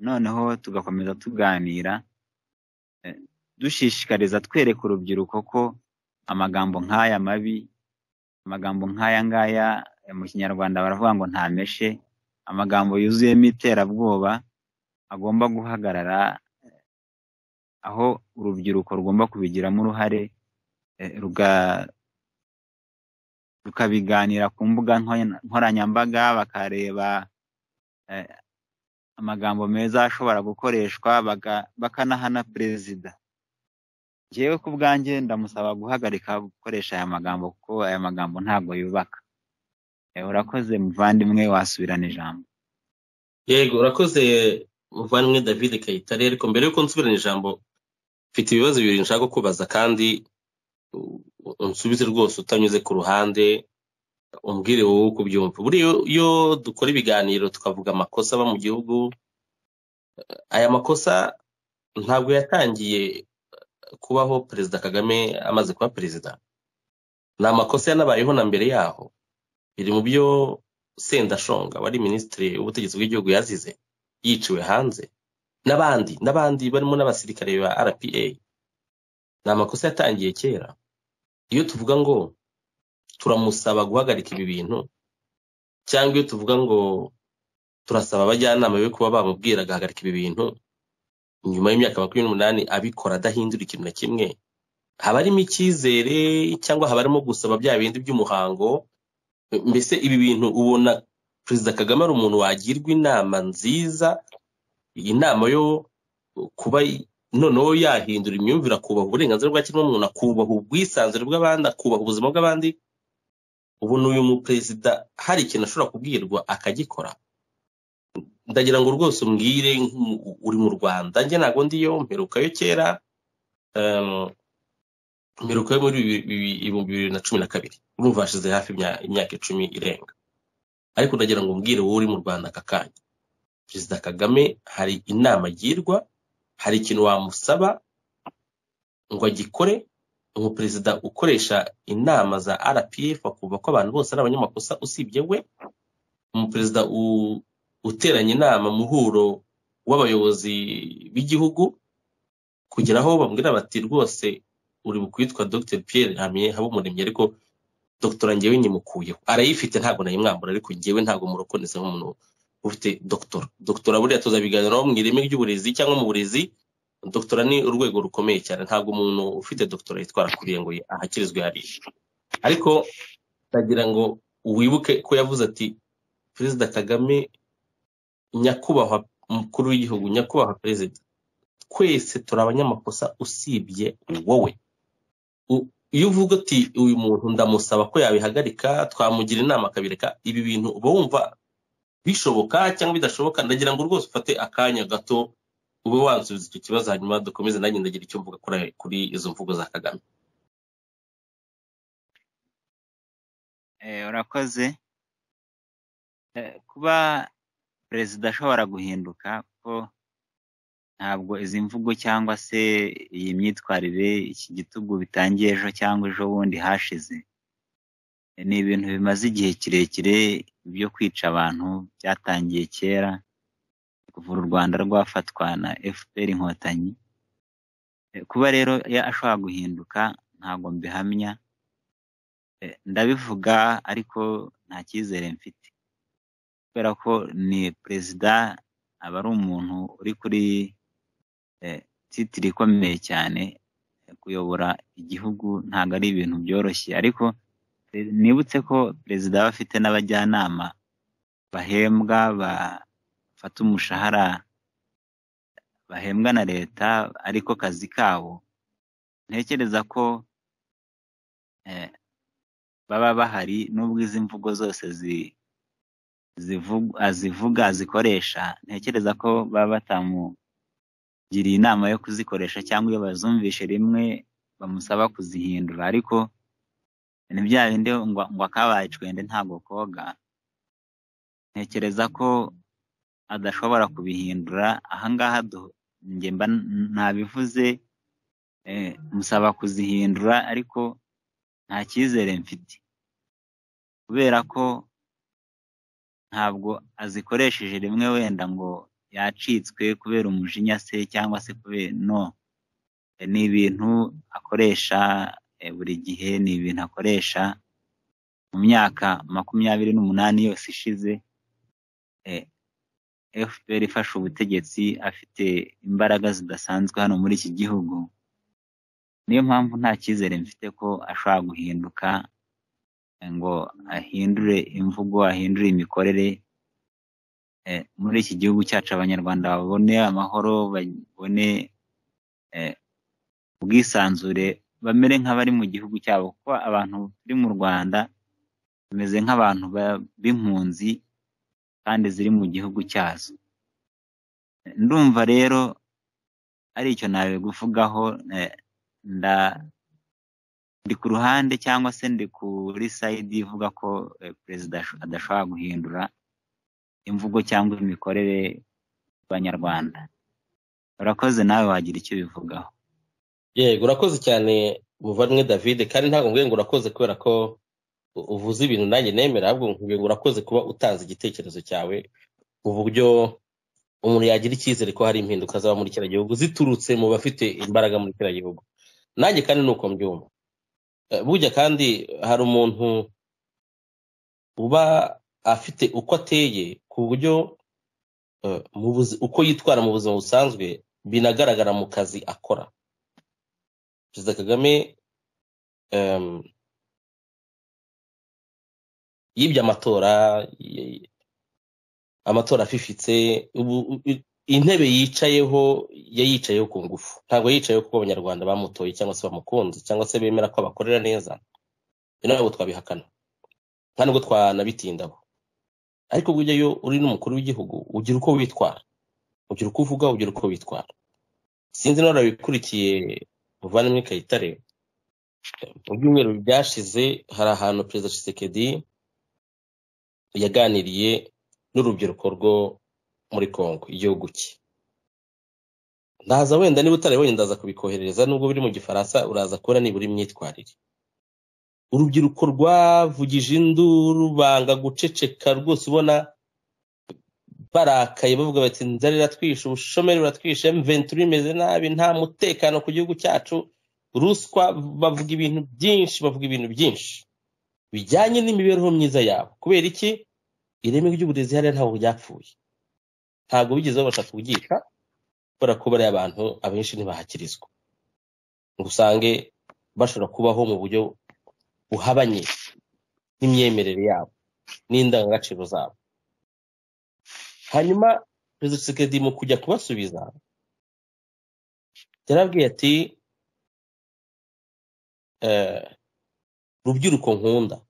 noneho tugakomeza tuganira eh, dushishikariza twereka urubyiruko ko amagambo nk'aya mabi amagambo nk'aya ngaya eh, mu kinyarwanda baravuga ngo ntameshe amagambo yuzuyemo iterabwoba agomba guhagarara eh, aho urubyiruko rugomba kubigiramo uruhare eh, ruga- rukabiganira ku mbuga nko- nkoranyambaga bakareba eh, amagambo meza ashobora gukoreshwa baga- bakanahana perezida njyewe ku bwanjye ndamusaba guhagarika gukoresha aya magambo kuko aya magambo ntabwo yubaka Eh, urakoze muvandimwe wasubirana ijambo yego urakoze muvandimwe david kayitare ariko mbere yuko nsubirana ijambo mfite ibibazo bibiri nshaka kubaza kandi u- unsubize rwose utanyuze ku ruhande umbwire wowe uko ubyumva buriya iyo- iyo dukora ibiganiro tukavuga amakosa aba mu gihugu aya makosa ntabwo yatangiye kubaho perezida kagame amaze kuba perezida ni amakosa yanabayeho na mbere yaho biri mu byo sendashonga wari minisitiri w'ubutegetsi bw'igihugu yazize yiciwe hanze n'abandi n'abandi barimo n'abasirikare ba rpa ni amakosa yatangiye kera iyo tuvuga ngo turamusaba guhagarika ibi bintu cyangwa iyo tuvuga ngo turasaba abajyanama be kuba bamubwira agahagarika ibi bintu nyuma y'imyaka makumyabiri n'umunani abikora adahindura ikintu na kimwe haba harimo icyizere cyangwa haba harimo gusaba bya bindi by'umuhango mbese ibi bintu ubona perezida kagame ari umuntu wagirwa inama nziza inama yo kuba noneho yahindura imyumvire akubaha uburenganzira bwa kiremwamuntu akubaha ubwisanzure bw'abandi akubaha ubuzima bw'abandi ubu ni uyu muperezida hari ikintu ashobora kubwirwa akagikora ndagira ngo rwose umbwire nk'umu- uri mu rwanda njye ntabwo ndiyo mperukayo kera em, mperuka yo muri bibi- bibi- ibihumbi bibiri na cumi na kabiri urumva hashize hafi imya- imyaka icumi irenga ariko ndagira ngo umbwire wowe uri mu rwanda aka kanya perezida kagame hari inama agirwa hari ikintu wamusaba ngo agikore umuperezida ukoresha inama za rpf akumva ko abantu bose ari abanyamakosa usibye we umuperezida u- uteranya inama muhuro w'abayobozi b'igihugu kugera aho bamubwira bati rwose uri bukwitwa dr pierre hamye habumuremyi ariko dogitora ngewe nyimukuyeho arayifite ntabwo nayimwambura ariko ngewe ntabwo murokoneza nk'umuntu ufite dogitora dogitora buriya tuzabiganiraho mu ireme ry'uburezi cyangwa mu burezi dogitora ni urwego rukomeye cyane ntabwo umuntu ufite dogitora yitwara kuriye ngo ahakirizwe hariya ariko ndagira ngo wibuke ko yavuze ati perezida kagame nyakubahwa umukuru w'igihugu nyakubahwa perezida twese turi abanyamakosa usibye wowe U- iyo uvuga uti uyu muntu ndamusaba ko yabihagarika twamugira inama akabireka ibi bintu uba wumva bishoboka cyangwa bidashoboka ndagira ngo rwose ufate akanya gato ube wansubiza icyo kibazo hanyuma dukomeze nanjye ndagira icyo mvuga kuri- kuri izo mvugo za kagame Eh, urakoze Eh, kuba perezida ashobora guhinduka kuko ntabwo izi mvugo cyangwa se iyi myitwarire iki gitugu bitangiye ejo cyangwa ejo bundi hashize Eh, ni ibintu bimaze igihe kirekire byo kwica abantu byatangiye kera kuva u rwanda rwafatwa na fpr inkotanyi Eh, kuba rero ya- ashobora guhinduka ntabwo mbihamya Eh, ndabivuga ariko nta cyizere mfite kubera ko ni perezida aba ari umuntu uri kuri eh, titiri ikomeye cyane eh, kuyobora igihugu ntabwo ari ibintu byoroshye ariko eh, nibutse ko perezida aba afite n'abajyanama bahembwa bafata umushahara bahembwa na leta ariko kazi kabo ntekereza ko eh, baba bahari nubwo izi mvugo zose zi- zivu- azivuga azikoresha ntekereza ko baba batamugiriye inama yo kuzikoresha cyangwa iyo bazumvishe rimwe bamusaba kuzihindura ariko ni bya bindi ngo ngo akabaye cwende ntabwo koga ntekereza ko adashobora kubihindura ahangaha du- njye mba n- nabivuze eh, musaba kuzihindura ariko nta cyizere mfite kubera ko ntabwo azikoresheje rimwe wenda ngo yacitswe kubera umujinya se cyangwa se kubera no E, ni ibintu akoresha e, buri gihe ni ibintu akoresha mu myaka makumyabiri n'umunani yose ishize e, fpr ifashe ubutegetsi afite imbaraga zidasanzwe hano muri iki gihugu niyo mpamvu nta cyizere mfite ko ashobora guhinduka ngo ahindure imvugo ahindure imikorere eh, muri iki gihugu cyacu abanyarwanda babone amahoro babone eh, ubwisanzure bamere nk'abari mu gihugu cyabo kuko abantu turi mu rwanda bameze nk'abantu ba- b'impunzi kandi ziri mu gihugu cyazo ndumva rero ari icyo nabiguvugaho eh, nda ndi ku ruhande cyangwa se ndi kuri sayidi ivuga ko eh, perezida asho- adashobora guhindura imvugo cyangwa imikorere y'abanyarwanda urakoze nawe wagira icyo ubivugaho yego urakoze cyane muvandimwe david kandi ntabwo mbwiye ngo urakoze kubera ko u- uvuze ibintu nanjye nemera ahubwo nkubwiye ngo urakoze kuba utanze igitekerezo cyawe mu buryo umuntu yagira icyizere ko hari impinduka zaba muri kiriya gihugu ziturutse mu bafite imbaraga muri kiriya gihugu nanjye kandi ni uko mbyumva Eh, burya kandi hari umuntu uba afite uko ateye ku buryo eh, mu buzi- uko yitwara mu buzima busanzwe binagaragara mu kazi akora perezida kagame em, yibye amatora y- amatora afifitse ubu u- intebe yicayeho yayicayeho ku ngufu ntabwo yicayeho kuko abanyarwanda bamutoye cyangwa se bamukunze cyangwa se bemera ko abakorera neza ibyo ntabwo twabihakana nta nubwo twanabitindaho ariko burya iyo uri n'umukuru w'igihugu ugira uko witwara ugira uko uvuga ugira uko witwara sinzi niba warabikurikiye muvandimwe kayitare mu byumweru byashize hari ahantu perezida Tshisekedi yaganiriye n'urubyiruko rwo muri Kongo igihugu cye ndaza wenda niba utarabonye ndaza kubikoherereza nubwo biri mu gifaransa uraza kubona nibura imyitwarire urubyiruko rwavugije induru banga guceceka rwose ubona barakaye bavuga bati inzara iratwishe ubushomeri buratwishe mventura imeze nabi nta mutekano ku gihugu cyacu ruswa bavuga ibintu byinshi bavuga ibintu byinshi bijyanye n'imibereho myiza yabo kubera iki ireme ry'uburezi hariya ntabwo ryapfuye ntabwo bigeze babasha kubyica kubera ko bariya abantu abenshi ntibahakirizwa ngo usange bashobora kubaho mu buryo buhabanye n'imyemerere yabo n'indangagaciro zabo hanyuma perezida sekedi mu kujya kubasubiza yarabwiye ati eh, rubyiruko nkunda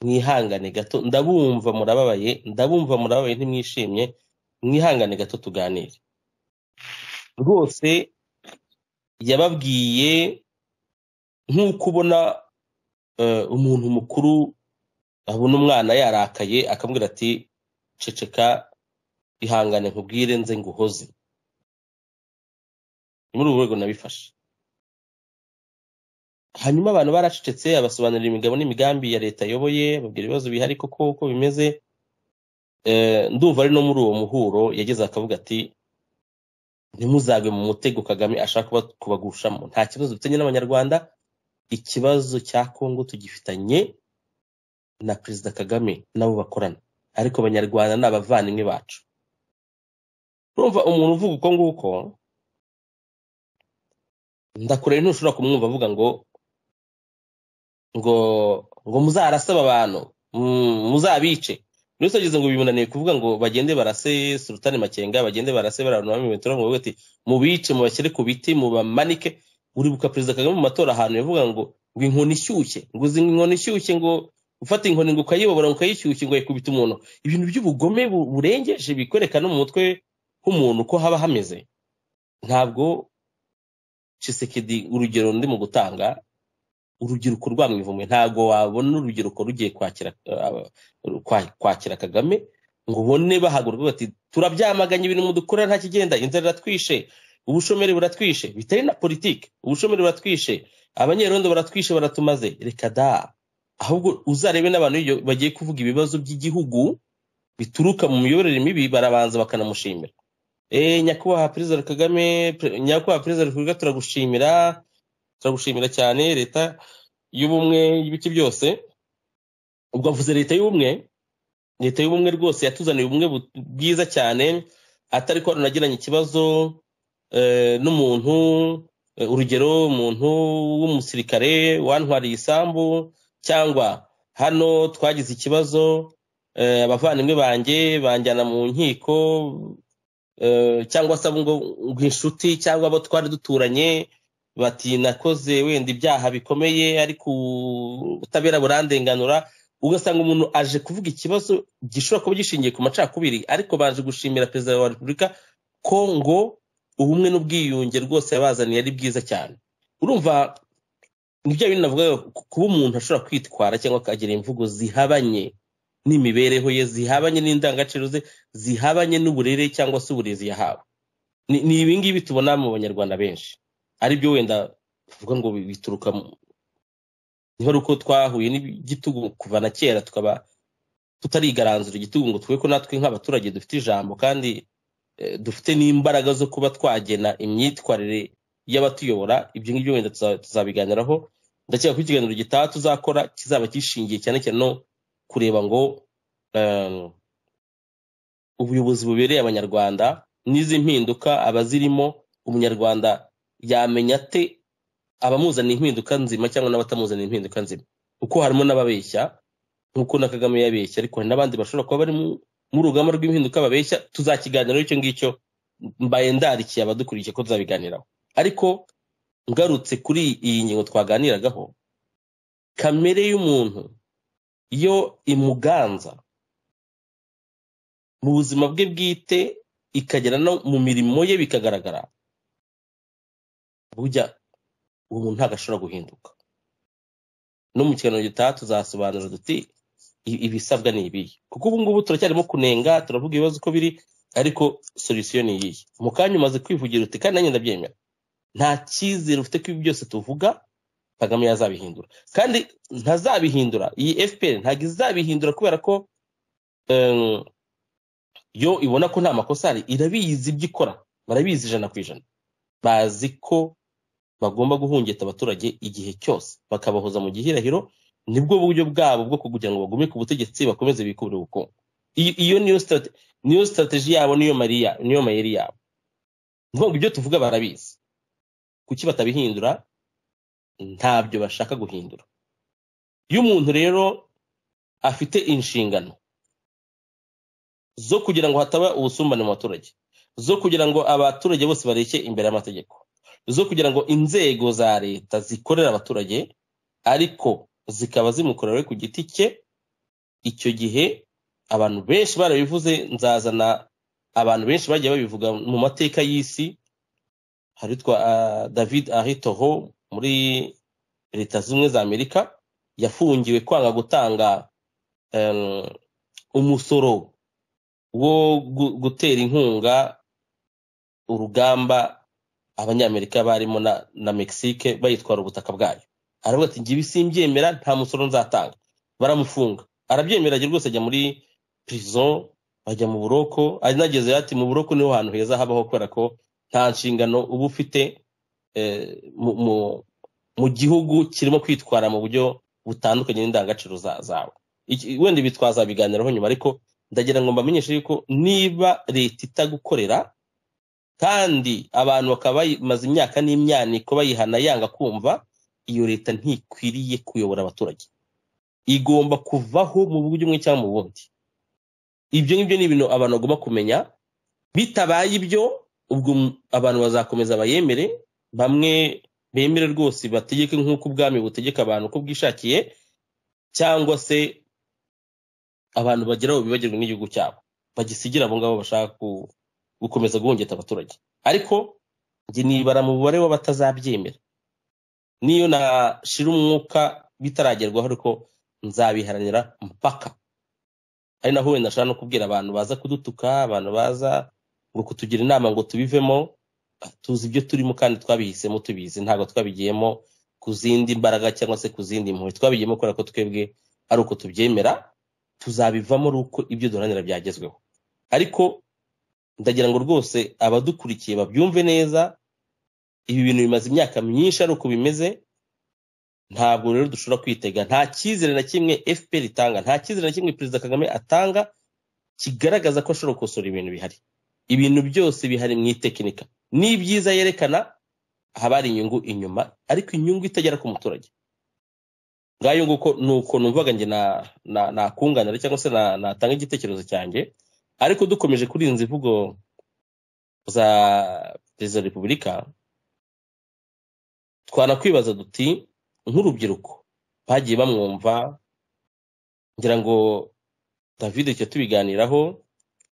mwihangane gato ndabumva murababaye ndabumva murababaye ntimwishimye mwihangane gato tuganire rwose yababwiye nk'uko ubona eh, umuntu mukuru abona umwana yarakaye akambwira ati ceceka ihangane nkubwire nze nguhoze ni muri ubu rwego nabifashe hanyuma abantu baracecetse abasobanurira imigabo n'imigambi ya leta ayoboye babwira ibibazo bihari koko uko bimeze Eh, ndumva ari no muri uwo muhuro yageze akavuga ati ntimuzagwe mu mutego kagame ashaka kuba- kubagushamo nta kibazo dufitanye n'abanyarwanda ikibazo cya kongo tugifitanye na perezida kagame nabo bakorana ariko abanyarwanda ni abavandimwe bacu urumva umuntu uvuga uko nguko ndakureba ntushobora kumwumva avuga ngo ngo ngo muzarasaba abantu mm, muzabice buri wese ageze ngo bimunaniye kuvuga ngo bagende barase sultani makenga bagende barase bariya abantu bamwe ngo bavuge ati mubice mubashyire ku biti mubamanike uribuka perezida kagame mu matora ahantu yavuga ngo ngo inkoni ishyushye ngo uzi inkoni ishyushye ngo ufata inkoni ngo ukayiyobora ngo ukayishyushye ngo yikubita umuntu ibintu by'ubugome bu- burengeje bikwereka no mu mutwe h'umuntu uko haba hameze ntabwo cisekedi urugero ndi mu gutanga urubyiruko rwamwivumwe ntabwo wabona urubyiruko rugiye kwakira eh, kwa- kwakira kagame ngo ubone bahaguruka bati turabyamaganye ibintu mudukorera nta kigenda inzara iratwishe ubushomeri buratwishe bitari na politiki ubushomeri buratwishe abanyerondo baratwishe baratumaze reka da ahubwo uzarebe n'abantu iyo bagiye kuvuga ibibazo by'igihugu bituruka mu miyoborere mibi barabanza bakanamushimira Eh, nyakubahwa perezida kagame pre- nyakubahwa perezida wa repubulika turagushimira turagushimira cyane leta y'ubumwe y'ibiki byose ubwo avuze leta y'ubumwe leta y'ubumwe rwose yatuzaniye ubumwe bu- bwiza cyane atari ko runagiranye ikibazo eh, n'umuntu eh, urugero umuntu w'umusirikare wantwariye isambu cyangwa hano twagize ikibazo eh, abavandimwe banjye banjyana mu nkiko eh, cyangwa se abo ngo ngo inshuti cyangwa abo twari duturanye bati nakoze wenda ibyaha bikomeye ariko ubutabera burandenganura ugasanga umuntu aje kuvuga ikibazo gishobora kuba gishingiye ku macakubiri ariko baje gushimira perezida wa repubulika ko ngo ubumwe n'ubwiyunge rwose yabazaniye ari bwiza cyane urumva ni bya bintu navugaga ku- kuba umuntu ashobora kwitwara cyangwa akagira imvugo zihabanye n'imibereho ye zihabanye n'indangagaciro ze zihabanye n'uburere cyangwa se uburezi yahawe ni ni ibi ngibi tubona mu banyarwanda benshi aribyo wenda tuvuga ngo bi- bituruka mu niho ari uko twahuye n'igitugu kuva na kera tukaba tutarigaranzura igitugu ngo twe ko natwe nk'abaturage dufite ijambo kandi eh, dufite n'imbaraga zo kuba twagena imyitwarire y'abatuyobora ibyo ngibyo wenda tuza- tuzabiganiraho ndakeka ko ikiganiro gitaha tuzakora kizaba kishingiye cyane cyane no kureba ngo eh, ubuyobozi bubereye abanyarwanda n'izi mpinduka abazirimo umunyarwanda yamenya ate abamuzanira impinduka nzima cyangwa n'abatamuzanira impinduka nzima kuko harimo n'ababeshya nk'uko na kagame yabeshya ariko hari n'abandi bashobora kuba bari mu- mu rugamba rw'impinduka babeshya tuzakiganiraho icyo ngicyo mbaye ndarikiye abadukurikiye ko tuzabiganiraho ariko ngarutse kuri iyi ngingo twaganiragaho kamere y'umuntu yo imuganza mu buzima bwe bwite ikagera no mu mirimo ye bikagaragara burya uwo muntu ntabwo ashobora guhinduka no mu kiganiro gitaha tuzasobanura duti i- ibisabwa ni ibihe kuko ubu ngubu turacyarimo kunenga turavuga ibibazo uko biri ariko solisiyo ni iyihe mu kanya umaze kwivugira uti kandi nanjye ndabyemera nta cyizere ufite ko ibi byose tuvuga kagame yazabihindura kandi ntazabihindura iyi fpr ntabwo izabihindura kubera ko em, yo ibona ko nta makosa ari irabizi ibyo ikora barabizi ijana ku ijana bazi ko bagomba guhungeta abaturage igihe cyose bakabahoza mu gihirahiro nibwo buryo bwabo bwo kugira ngo bagume ku butegetsi bakomeze bikurire ubukungu Iyo- iyo niyo strate- niyo strategy yabo niyo mariya niyo mayeri yabo ni ukuvuga ngo ibyo tuvuga barabizi kuki batabihindura ntabyo bashaka guhindura iyo umuntu rero afite inshingano zo kugira ngo hataba ubusumbane mu baturage zo kugira ngo abaturage bose bareke imbere y'amategeko zo kugira ngo inzego za leta zikorere abaturage ariko zikaba zimukorewe ku giti cye icyo gihe abantu benshi barabivuze nzazana abantu benshi bagiye babivuga mu mateka y'isi hari utwa ah, david ahitoho muri leta zimwe za amerika yafungiwe kwanga gutanga em, umusoro wo gu- gutera inkunga urugamba abanyamerika barimo na, na mexique bayitwara ubutaka bwayo aravuga ati ngibi simbyemera nta musoro nzatanga baramufunga arabyemera ajya rwose ajya muri prison bajya mu buroko anageze ati mu buroko niho hantu heza habaho kubera ko nta nshingano uba ufite eh, mu, mu, mu gihugu kirimo kwitwara mu buryo butandukanye n'indangagaciro za- zawe Iki- wenda ibi twazabiganiraho nyuma ariko ndagira ngo mbamenyeshe yuko niba leta itagukorera kandi abantu bakaba bamaze imyaka n'imyaniko bayihana yanga kumva iyo leta ntikwiriye kuyobora abaturage igomba kuvaho mu buryo bumwe cyangwa mu bundi ibyo ngibyo ni ibintu abantu bagomba kumenya bitabaye ibyo ubwo m- abantu bazakomeza bayemere bamwe bemere rwose bategeke nk'uko ubwami butegeka abantu uko bwishakiye cyangwa se abantu bageraho bibagirwa n'igihugu cyabo bagisigire abo ngabo bashaka ku- gukomeza guhungeta abaturage ariko njye nibara mu mubare w'abatazabyemera niyo nashira umwuka bitaragerwaho ariko nzabiharanira mpaka ari naho wenda nshobora no kubwira abantu baza kudutuka abantu baza ngo kutugira inama ngo tubivemo ah, tuzi ibyo turimo kandi twabihisemo tubizi ntabwo twabigiyemo ku zindi mbaraga cyangwa se ku zindi mpuhwe twabigiyemo kubera ko twebwe ari uko tubyemera tuzabivamo ari uko ibyo duharanira byagezweho ariko ndagira ngo rwose abadukurikiye babyumve neza ibi bintu bimaze imyaka myinshi ari uko bimeze ntabwo rero dushobora kwitega nta cyizere na kimwe fpr itanga nta cyizere na kimwe perezida kagame atanga kigaragaza ko ashobora gukosora ibintu bihari ibintu byose bihari mu itekinika n'ibyiza yerekana haba hari inyungu inyuma ariko inyungu itagera ku muturage ngayo nguko ni uko numvaga njye na- na- nakunganira cyangwa se na- natanga igitekerezo cyanjye ariko dukomeje kuri izi mvugo za perezida wa repubulika twanakwibaza duti nk'urubyiruko bagiye bamwumva ngira ngo david icyo tubiganiraho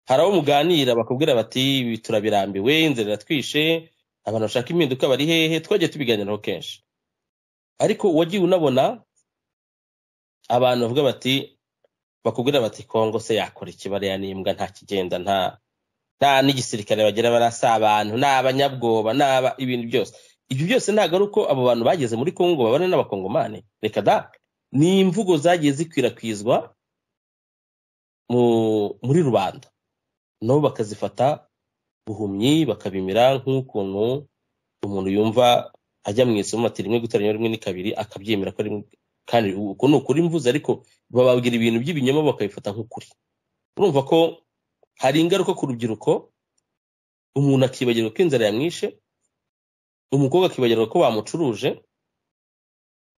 hari abo muganira bakubwira bati "Ibi turabirambiwe inzira iratwishe abantu bashaka impinduka bari hehe twagiye tubiganiraho kenshi ariko wagiye unabona abantu bavuga bati bakubwira bati kongo se yakora iki bariya n'imbwa nta kigenda nta nta n'igisirikare bagira barasa abantu ni abanyabwoba ni aba ibintu byose ibyo byose ntabwo ari uko abo bantu bageze muri kongo babana n'abakongomani reka da ni imvugo zagiye zikwirakwizwa mu muri rubanda nabo bakazifata buhumyi bakabimira nk'ukuntu umuntu yumva ajya mu isomo ati rimwe guteranya rimwe ni kabiri akabyemera ko ari rimwe kandi uko ni ukuri mvuze ariko bababwira ibintu by'ibinyoma bakabifata nk'ukuri urumva ko hari ingaruka ku rubyiruko umuntu akibagirwa ko inzara yamwishe umukobwa akibagirwa ko bamucuruje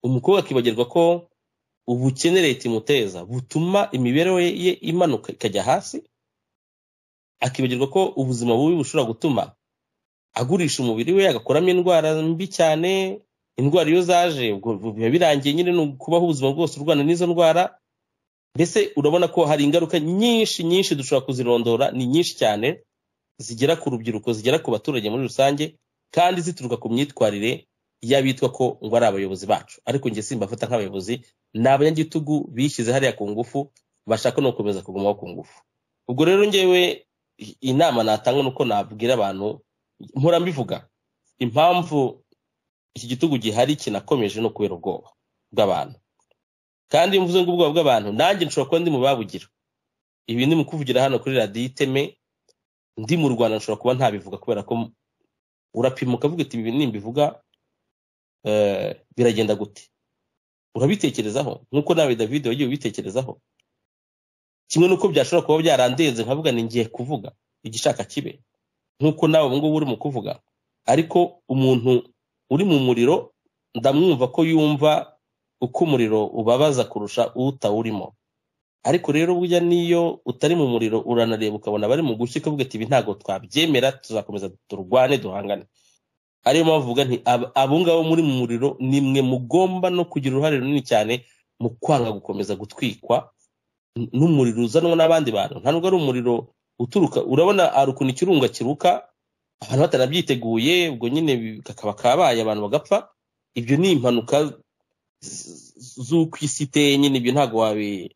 umukobwa akibagirwa ko ubukene leta imuteza butuma imibereho ye- ye imanuka ikajya hasi akibagirwa ko ubuzima bubi bushobora gutuma agurisha umubiri we agakuramo indwara mbi cyane indwara iyo zaje ubwo biba birangiye nyine ni ukubaho ubuzima bwose urwana n'izo ndwara mbese urabona ko hari ingaruka nyinshi nyinshi dushobora kuzirondora ni nyinshi cyane zigera ku rubyiruko zigera ku baturage muri rusange kandi zituruka ku myitwarire y'abitwa ko ngo ari abayobozi bacu ariko njye simbafata nk'abayobozi ni abanyagitugu bishyize hariya ku ngufu bashaka no gukomeza kugumaho ku ngufu ubwo rero ngewe i- inama natanga ni uko nabwira abantu mpora mbivuga impamvu iki gitugu gihari kinakomeje no kubera ubwoba bw'abantu kandi iyo mvuze ngo ubwoba bw'abantu nanjye nshobora kuba ndi mu babugira ibi ni mu kuvugira hano kuri radiyo iteme ndi mu rwanda nshobora kuba ntabivuga kubera ko urapimuka ukavuga uti ibi nimbivuga eh, biragenda gute urabitekerezaho nk'uko nawe david wagiye ubitekerezaho kimwe n'uko byashobora kuba byarandenze nkavuga ni ngiye kuvuga igishaka kibe nk'uko nawe ubu ngubu uri mu kuvuga ariko umuntu uri mu muriro ndamwumva ko yumva uko umuriro ubabaza kurusha utawurimo ariko rero burya n'iyo utari mu muriro uranareba ukabona bari mu gushya ukavuga ati ibi ntabwo twabyemera tuzakomeza turwane duhangane ariyo mpamvu uvuga nti "Ab- abo ngabo muri mu muriro ni mwe mugomba no kugira uruhare runini cyane mu kwanga gukomeza gutwikwa n- n'umuriro uzanwa n'abandi bantu nta nubwo ari umuriro uturuka urabona hari ukuntu ikirunga kiruka abantu batanabyiteguye ubwo nyine bi- kakaba kabaye abantu bagapfa ibyo ni impanuka z- z'uko isi iteye nyine ibyo ntabwo wabi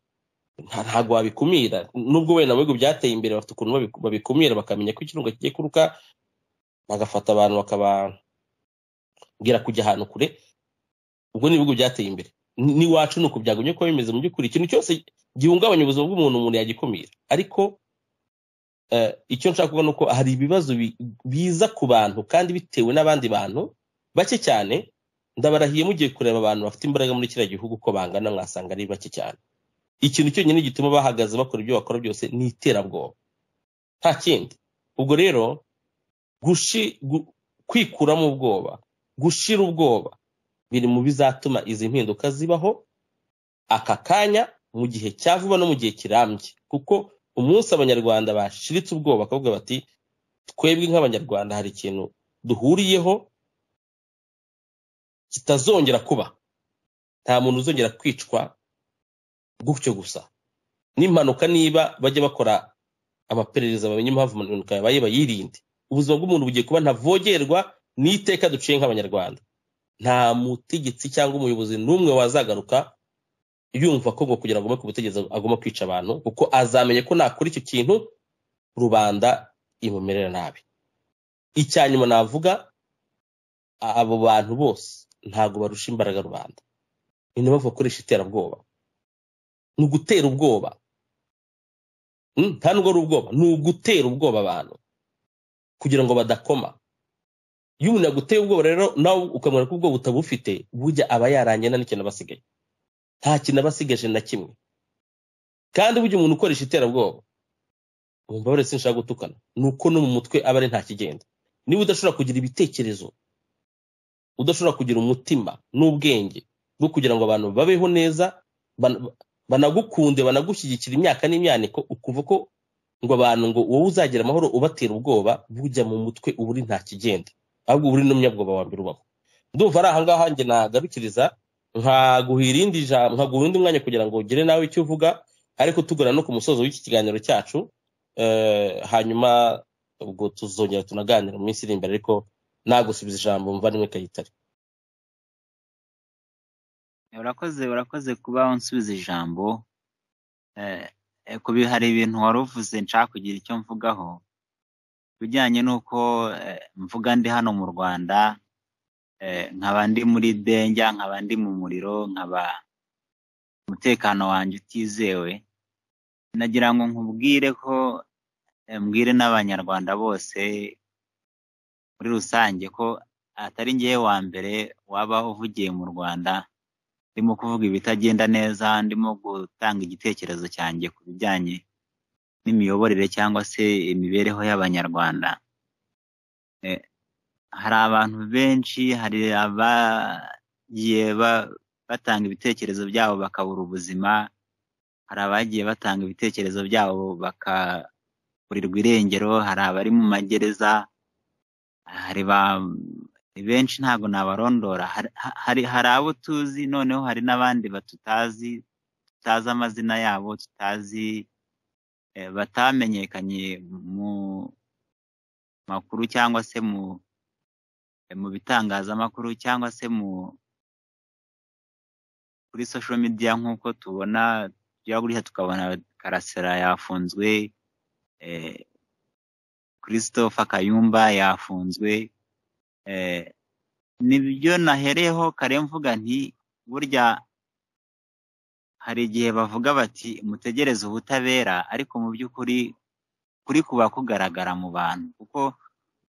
nta- ntabwo wabikumira nubwo wenda mu bihugu byateye imbere bafite ukuntu babi- babikumira bakamenya ko ikirunga kigiye kuruka bagafata abantu bakababwira kujya ahantu kure ubwo ni ibihugu byateye imbere Ni- n'iwacu ni uku byagumye kuba bimeze mu by'ukuri ikintu cyose gihungabanya ubuzima bw'umuntu umuntu yagikumira ariko eh, icyo nshaka kuvuga ni uko hari ibibazo bi- biza ku bantu kandi bitewe n'abandi bantu bake cyane ndabarahiye mugiye kureba abantu bafite imbaraga muri kiriya gihugu uko bangana mwasanga ari bake cyane ikintu cyonyine gituma bahagaze bakora ibyo bakora byose ni iterabwoba nta kindi ubwo rero gushi- gu- kwikuramo ubwoba gushira ubwoba biri mu bizatuma izi mpinduka zibaho aka kanya mu gihe cya vuba no mu gihe kirambye kuko umunsi abanyarwanda bashiritse ubwoba bakavuga bati twebwe nk'abanyarwanda hari ikintu duhuriyeho kitazongera kuba nta muntu uzongera kwicwa gutyo gusa n'impanuka niba bajya bakora amaperereza bamenye impamvu impanuka yabaye bayirinde ubuzima bw'umuntu bugiye kuba ntavogerwa n'iteka duciye nk'abanyarwanda nta mutegetsi cyangwa umuyobozi n'umwe wazagaruka yumva ko ngo kugira ngo agome ku butegetsi agomba kwica abantu kuko azamenye ko nakora icyo kintu rubanda imumerera nabi icya nyuma navuga abo bantu bose ntabwo barusha imbaraga rubanda ni na bavuga bakoresha iterabwoba ni ugutera ubwoba Mm, nta nubwo ari ubwoba ni ugutera ubwoba abantu kugira ngo badakoma iyo umuntu yaguteye ubwoba rero nawe ukamwereka ko ubwoba utabufite burya aba yarangiye nta n'ikintu aba asigaye nta kintu aba asigaje na kimwe kandi burya umuntu ukoresha iterabwoba wumva wese nshaka gutukana ni uko no mu mutwe aba ari nta kigenda niba udashobora kugira ibitekerezo udashobora kugira umutima n'ubwenge bwo kugira ngo abantu babeho neza ban- banagukunde banagushyigikira imyaka n'imyaniko ukuva ko ngo abantu ngo wowe uzagira amahoro ubatera ubwoba bujya mu mutwe uba uri nta kigenda ahubwo uba uri n'umunyabwoba wa mbere ubaho ndumva ari ahangaha njye nagarukiriza nkaguha irindi jambo nkaguha undi mwanya kugira ngo ugire nawe icyo uvuga ariko tugana no ku musozo w'iki kiganiro cyacu eh, hanyuma ubwo tuzongera tunaganira mu minsi iri imbere ariko nagusubiza ijambo muvandimwe kayitare urakoze urakoze kuba unsubiza ijambo Eh, eh, kubi hari ibintu wari uvuze nshaka kugira icyo mvugaho ibijyanye n'uko eh, mvuga ndi hano mu rwanda eh, nkaba ndi muri benja nkaba ndi mu muriro nkaba umutekano wanjye utizewe nagira ngo nkubwire ko eh, mbwire n'abanyarwanda bose muri rusange ko atari ngewe wa mbere waba uvugiye mu rwanda ndimo kuvuga ibitagenda neza ndimo gutanga igitekerezo cyanjye ku bijyanye n'imiyoborere cyangwa se imibereho y'abanyarwanda Eh, hari abantu benshi hari abagiye ba- batanga ibitekerezo byabo bakabura ubuzima hari abagiye batanga ibitekerezo byabo bakaburirwa irengero hari abari mu magereza hari ba ni benshi ntabwo nabarondora hari hari hari abo tuzi noneho hari n'abandi batutazi tutazi amazina yabo tutazi eh, batamenyekanye mu makuru cyangwa se mu eh, mu bitangazamakuru cyangwa se mu kuri social media nk'uko tubona tujya gutya tukabona karasera yafunzwe eh, christopher kayumba yafunzwe eh, nibyo nahereyeho kare mvuga nti burya hari igihe bavuga bati mutegereze ubutabera ariko mu by'ukuri kuri kuba kugaragara mu bantu kuko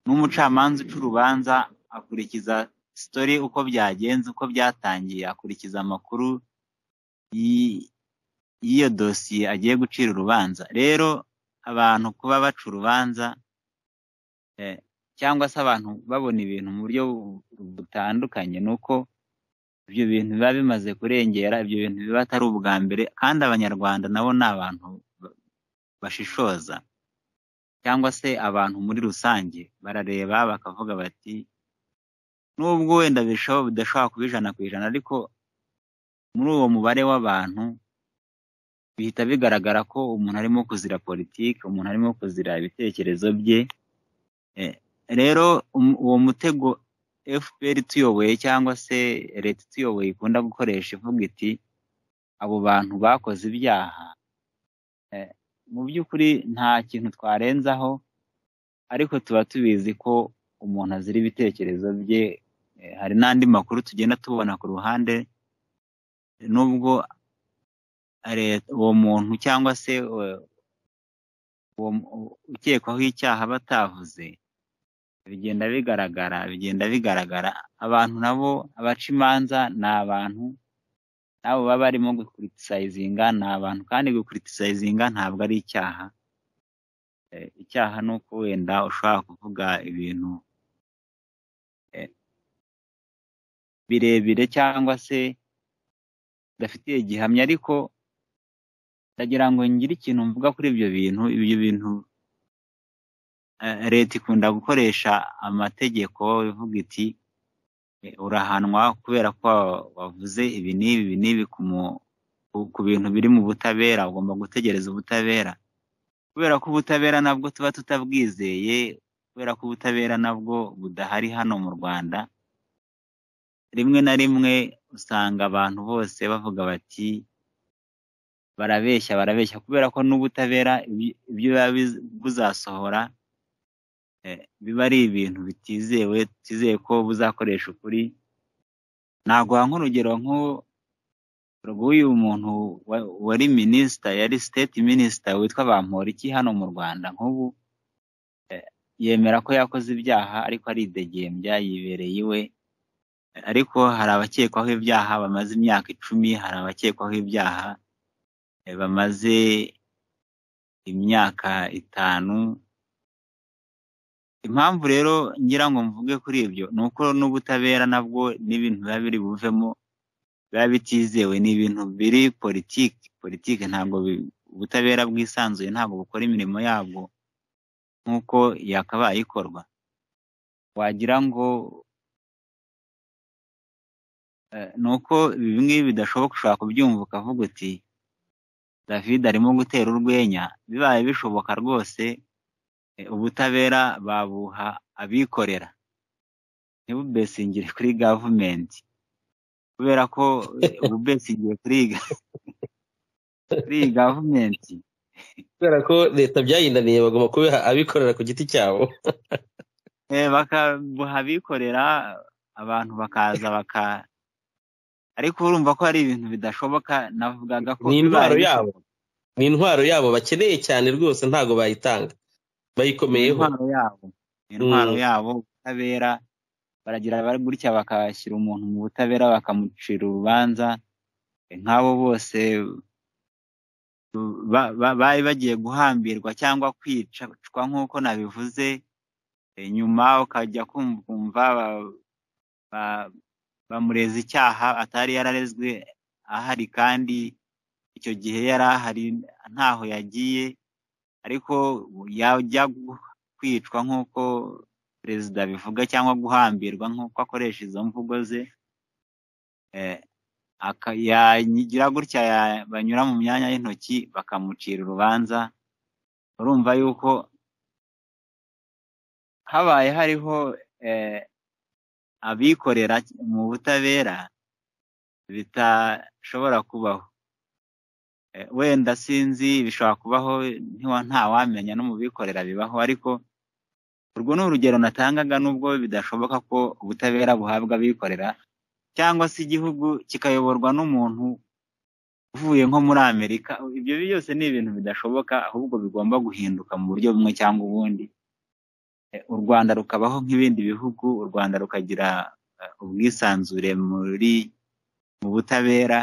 n'umucamanza uca urubanza akurikiza sitori uko byagenze uko byatangiye akurikiza amakuru y'i- y'iyo dosiye agiye gucira urubanza rero abantu kuba baca urubanza eh, cyangwa se abantu babona ibintu mu buryo bu- butandukanye ni uko ibyo bintu biba bimaze kurengera ibyo bintu biba atari ubwa mbere kandi abanyarwanda nabo ni abantu ba- bashishoza cyangwa se abantu muri rusange barareba bakavuga bati nubwo wenda birushaho bidashobora kuba ijana ku ijana ariko muri uwo mubare w'abantu bihita bigaragara ko umuntu arimo kuzira politiki umuntu arimo kuzira ibitekerezo bye Eh, rero um- uwo mutego fpr tuyoboye cyangwa se leta ituyoboye ikunda gukoresha ivuga iti abo bantu bakoze ibyaha eh, mu by'ukuri nta kintu twarenzaho ariko tuba tubizi ko umuntu azira ibitekerezo bye eh, hari n'andi makuru tugenda tubona ku ruhande nubwo leta- uwo muntu cyangwa se eh, uwo mu- ukekwaho icyaha batavuze bigenda bigaragara bigenda bigaragara abantu nabo abaca imanza ni abantu n'abo baba barimo gukuritisayizinga ni abantu kandi gukuritisayizinga ntabwo ari icyaha Eh, icyaha ni uko wenda ushobora kuvuga ibintu eh, birebire cyangwa se bidafitiye gihamya ariko ndagira ngo ngire ikintu mvuga kuri ibyo bintu ibyo bintu eh, leta ikunda gukoresha amategeko ivuga iti eh, urahanwa kubera ko wavuze ibi n'ibi ibi n'ibi ku mu- ku- ku bintu biri mu butabera ugomba gutegereza ubutabera kubera ko ubutabera nabwo tuba tutabwizeye kubera ko ubutabera nabwo budahari hano mu rwanda rimwe na rimwe usanga abantu bose bavuga bati barabeshya barabeshya kubera ko n'ubutabera ibyo ibyo biba biz- buzasohora eh, biba ari ibintu bitizewe tutizeye ko buzakoresha ukuri naguha nk'urugero nk'u- rw'uyu muntu wa- wari minisita yari state minisita witwa Bamporiki hano mu Rwanda nk'ubu eh, yemera ko yakoze ibyaha ariko aridegembya yibereye iwe Eh, ariko hari abakekwaho ibyaha bamaze imyaka icumi hari abakekwaho ibyaha eh, bamaze imyaka itanu impamvu rero ngira ngo mvuge kuri ibyo ni uko n'ubutabera nabwo n'ibintu biba biri buvemo biba bitizewe ni ibintu biri politiki politiki ntabwo bi- ubutabera bwisanzuye ntabwo bukora imirimo yabwo nk'uko yakabaye ikorwa wagira ngo eh, ni uko ibi ngibi bidashoboka ushobora kubyumva ukavuga uti david arimo gutera urwenya bibaye bishoboka rwose eh, ubutabera babuha abikorera ntibubesingire kuri gavumenti kubera ko eh, ububesingiye kuri ga- kuri iyi gavumenti kubera ko leta byayindaniye bagomba kubiha abikorera ku giti cyabo Eh, bakabuha abikorera abantu bakaza baka ariko urumva ko hari ibintu bidashoboka navugaga ko Ni intwaro bibaye yabo. ni intwaro yabo bakeneye cyane rwose ntabwo bayitanga bayikomeyeho intwaro yabo intwaro Mm. yabo ubutabera baragira bari gutya bakashyira umuntu mu butabera bakamucira urubanza Eh, nk'abo bose ba- ba- bari bagiye guhambirwa cyangwa kwicwa nk'uko nabivuze Eh, nyuma ukajya kumva kumva ba- ba- bamureza icyaha atari yararezwe ahari kandi icyo gihe yari ahari ntaho yagiye ariko yajya gu- kwicwa nk'uko perezida abivuga cyangwa guhambirwa nk'uko akoresha izo mvugo ze eh, aka- yagira gutya ya- banyura mu myanya y'intoki bakamucira urubanza urumva yuko habaye hariho eh, abikorera mu butabera bitashobora kubaho Eh, wenda sinzi bishobora kubaho ntiwa- ntawamenya no mu bikorera bibaho ariko urwo ni urugero natangaga nubwo bidashoboka ko ubutabera buhabwa abikorera cyangwa se igihugu kikayoborwa n'umuntu uvuye nko muri amerika ibyo byose ni ibintu bidashoboka ahubwo bigomba guhinduka mu buryo bumwe cyangwa ubundi Eh, u rwanda rukabaho nk'ibindi bihugu u rwanda rukagira eh, ubwisanzure muri mu butabera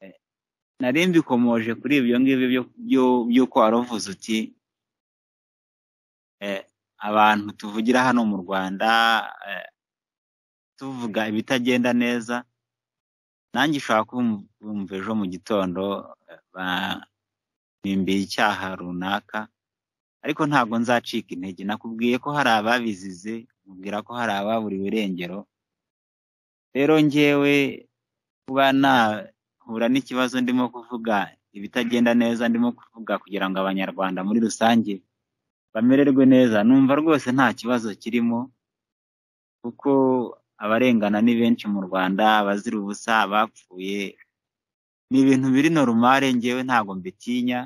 Eh, nari mbikomoje kuri ibyo ngibyo byo- byo- by'uko wari uvuze uti eh, abantu tuvugira hano mu rwanda eh, tuvuga ibitagenda neza nanjye ushobora kumva ejo mu gitondo eh, banimbiye icyaha runaka ariko ntabwo nzacika intege nakubwiye ko hari ababizize mubwira ko hari ababuriwe irengero rero njyewe kuba nahura n'ikibazo ndimo kuvuga ibitagenda neza ndimo kuvuga kugira ngo abanyarwanda muri rusange bamererwe neza numva rwose nta kibazo kirimo kuko abarengana ni benshi mu rwanda abazira ubusa abapfuye ni ibintu biri norumare njyewe ntabwo mbitinya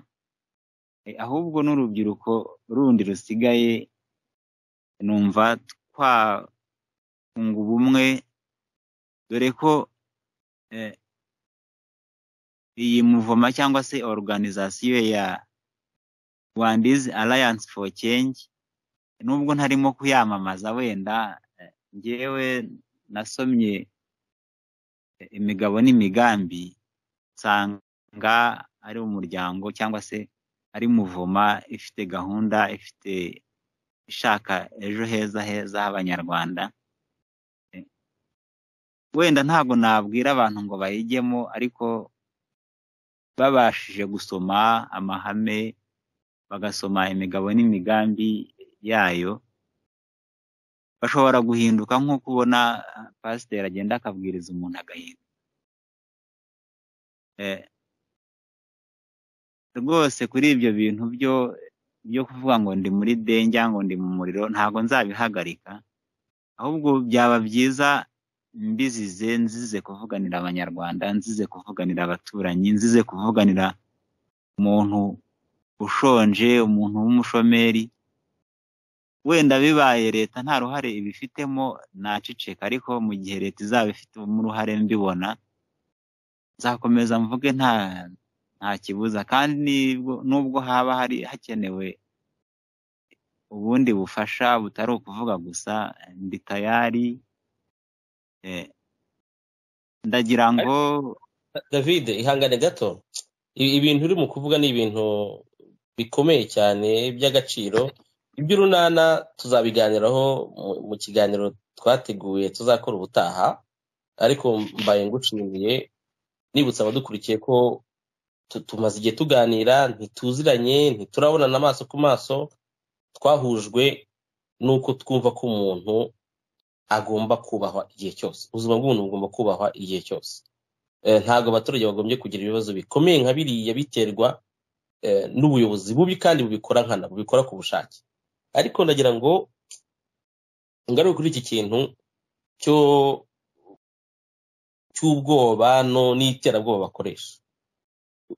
Eh, ahubwo n'urubyiruko rundi rusigaye numva twakunga ubumwe dore ko eh, iyi muvoma cyangwa se organizasiyo ya rwandiz alliance for change nubwo ntarimo kuyamamaza wenda eh, njyewe nasomye eh, imigabo n'imigambi nsanga ari umuryango cyangwa se ari muvoma ifite gahunda ifite ishaka ejo heza heza h'abanyarwanda Eh, wenda ntabwo nabwira abantu ngo bayijyemo ariko babashije gusoma amahame bagasoma imigabo n'imigambi yayo bashobora guhinduka nk'uko ubona ah, pasiteri agenda akabwiriza umuntu agahinduka Eh, rwose kuri ibyo bintu byo byo kuvuga ngo ndi muri denge ngo ndi mu muriro ntabwo nzabihagarika ahubwo byaba byiza mbizize nzize kuvuganira abanyarwanda nzize kuvuganira abaturanyi nzize kuvuganira umuntu ushonje umuntu w'umushomeri wenda bibaye leta nta ruhare ibifitemo naceceka ariko mu gihe leta izaba ifitemo uruhare mbibona nzakomeza mvuge nta nta kibuza kandi nibwo- nubwo haba hari hakenewe ubundi bufasha butari ukuvuga gusa ndi tayari eh, ndagira ngo david ihangane gato I- ibintu uri mu kuvuga ni ibintu bikomeye cyane by'agaciro iby'urunana tuzabiganiraho mu- mu kiganiro twateguye tuzakora ubutaha ariko mbaye ngushimiye nibutsa abadukurikiye ko tu- tumaze igihe tuganira ntituziranye ntiturabonana amaso ku maso twahujwe n'uko twumva ko umuntu agomba kubahwa igihe cyose ubuzima bw'umuntu bugomba kubahwa igihe cyose Eh, ntabwo abaturage bagombye kugira ibibazo bikomeye nka biriya biterwa eh, n'ubuyobozi bubi kandi bubikora nkana bubikora ku bushake ariko ndagira ngo ngaruke kuri iki kintu cyo cy'ubwoba no n'iterabwoba bakoresha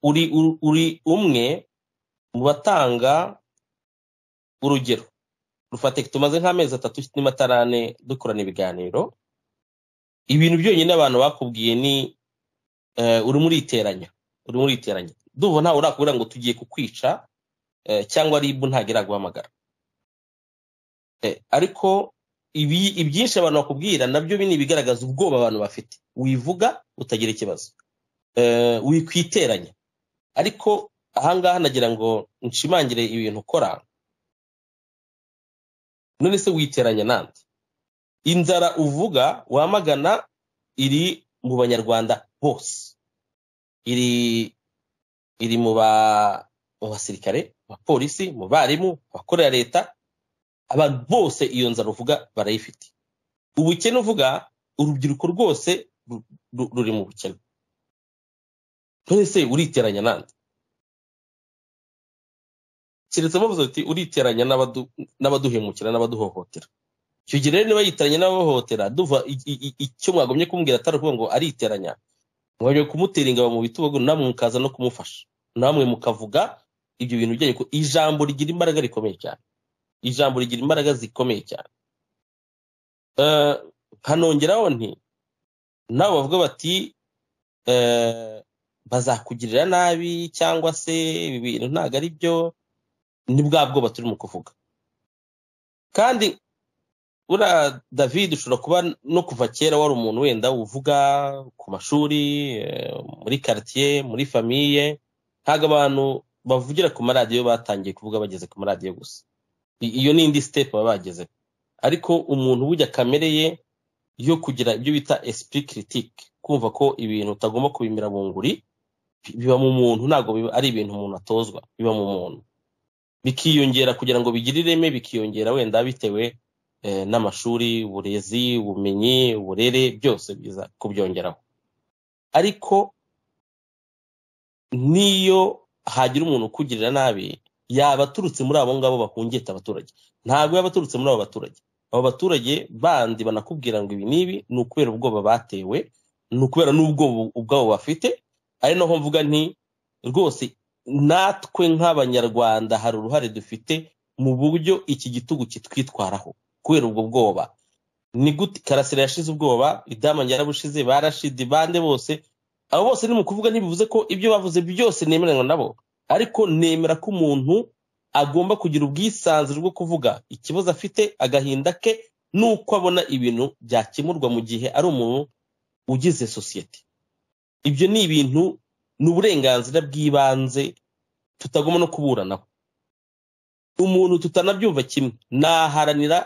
uri uri- uri umwe mu batanga urugero rufatika tumaze nk'amezi atatu n'amatarane dukorana ibiganiro ibintu byonyine abantu bakubwiye ni eh, urimo uriteranya urimo uriteranya ndumva ntawe urakubwira ngo tugiye kukwica eh, cyangwa ribu ntabwo iraguhamagara Eh, ariko ibi- ibyinshi abantu bakubwira nabyo bini ibigaragaza ubwoba abantu bafite wivuga utagira ikibazo Eh, wikwiteranya ariko ahangaha nagira ngo nshimangire ibintu ukora none se witeranya nande inzara uvuga wamagana iri mu banyarwanda bose iri iri mu ba mu basirikare mu bapolisi mu barimu abakorera leta abantu bose iyo nzara uvuga barayifite ubukene uvuga urubyiruko rwose ru- ru- ruri mu bukene none se uriteranya nande keretse bavuze uti uriteranya n'abadu- n'abaduhemukira n'abaduhohotera icyo gihe rero niba yiteranya n'abahohotera duva i- i- i- icyo mwagomye kumbwira atari ukuvuga ngo ariteranya mwajya kumutera ingabo mu bitugu namwe mukaza no kumufasha namwe mukavuga ibyo bintu byanyu ko ijambo rigira imbaraga rikomeye cyane ijambo rigira imbaraga zikomeye cyane Eh, nkanongeraho nti nabo bavuga bati eh, bazakugirira nabi cyangwa se ibi bintu ntabwo ari byo ni bwa bwoba turimo kuvuga kandi buriya david ushobora kuba no kuva kera wari umuntu wenda uvuga ku mashuri eh, muri karitsiye muri famiye ntabwo abantu bavugira ku maradiyo batangiye kuvuga bageze ku maradiyo gusa I- iyo ni indi sitepu baba bageze ariko umuntu burya kamere ye yo kugira ibyo bita esprit critique kumva ko ibintu utagomba kubimira bunguri bi- biba mu muntu ntabwo biba ari ibintu umuntu atozwa biba mu muntu bikiyongera kugira ngo bigire ireme bikiyongera wenda bitewe eh, n'amashuri uburezi ubumenyi uburere byose biza kubyongeraho ariko n'iyo hagira umuntu ukugirira nabi yaba aturutse muri abo ngabo bahungeta abaturage ntabwo yaba aturutse muri abo baturage abo baturage bandi banakubwira ngo ibi n'ibi ni ukubera ubwoba batewe ni ukubera n'ubwoba ubwabo bafite ari naho mvuga nti rwose natwe nk'abanyarwanda hari uruhare dufite mu buryo iki gitugu kitwitwaraho kubera ubwo bwoba ni gute karasira yashize ubwoba idama yarabushize barashidi bande bose abo bose ni mu kuvuga ntibivuze ko ibyo bavuze byose nemeranywa nabo ariko nemera ko umuntu agomba kugira ubwisanzure bwo kuvuga ikibazo afite agahinda ke n'uko abona ibintu byakemurwa mu gihe ari umuntu ugize sosiyete ibyo ni ibintu ni uburenganzira bw'ibanze tutagomba no kuburanaho umuntu tutanabyumva kimwe naharanira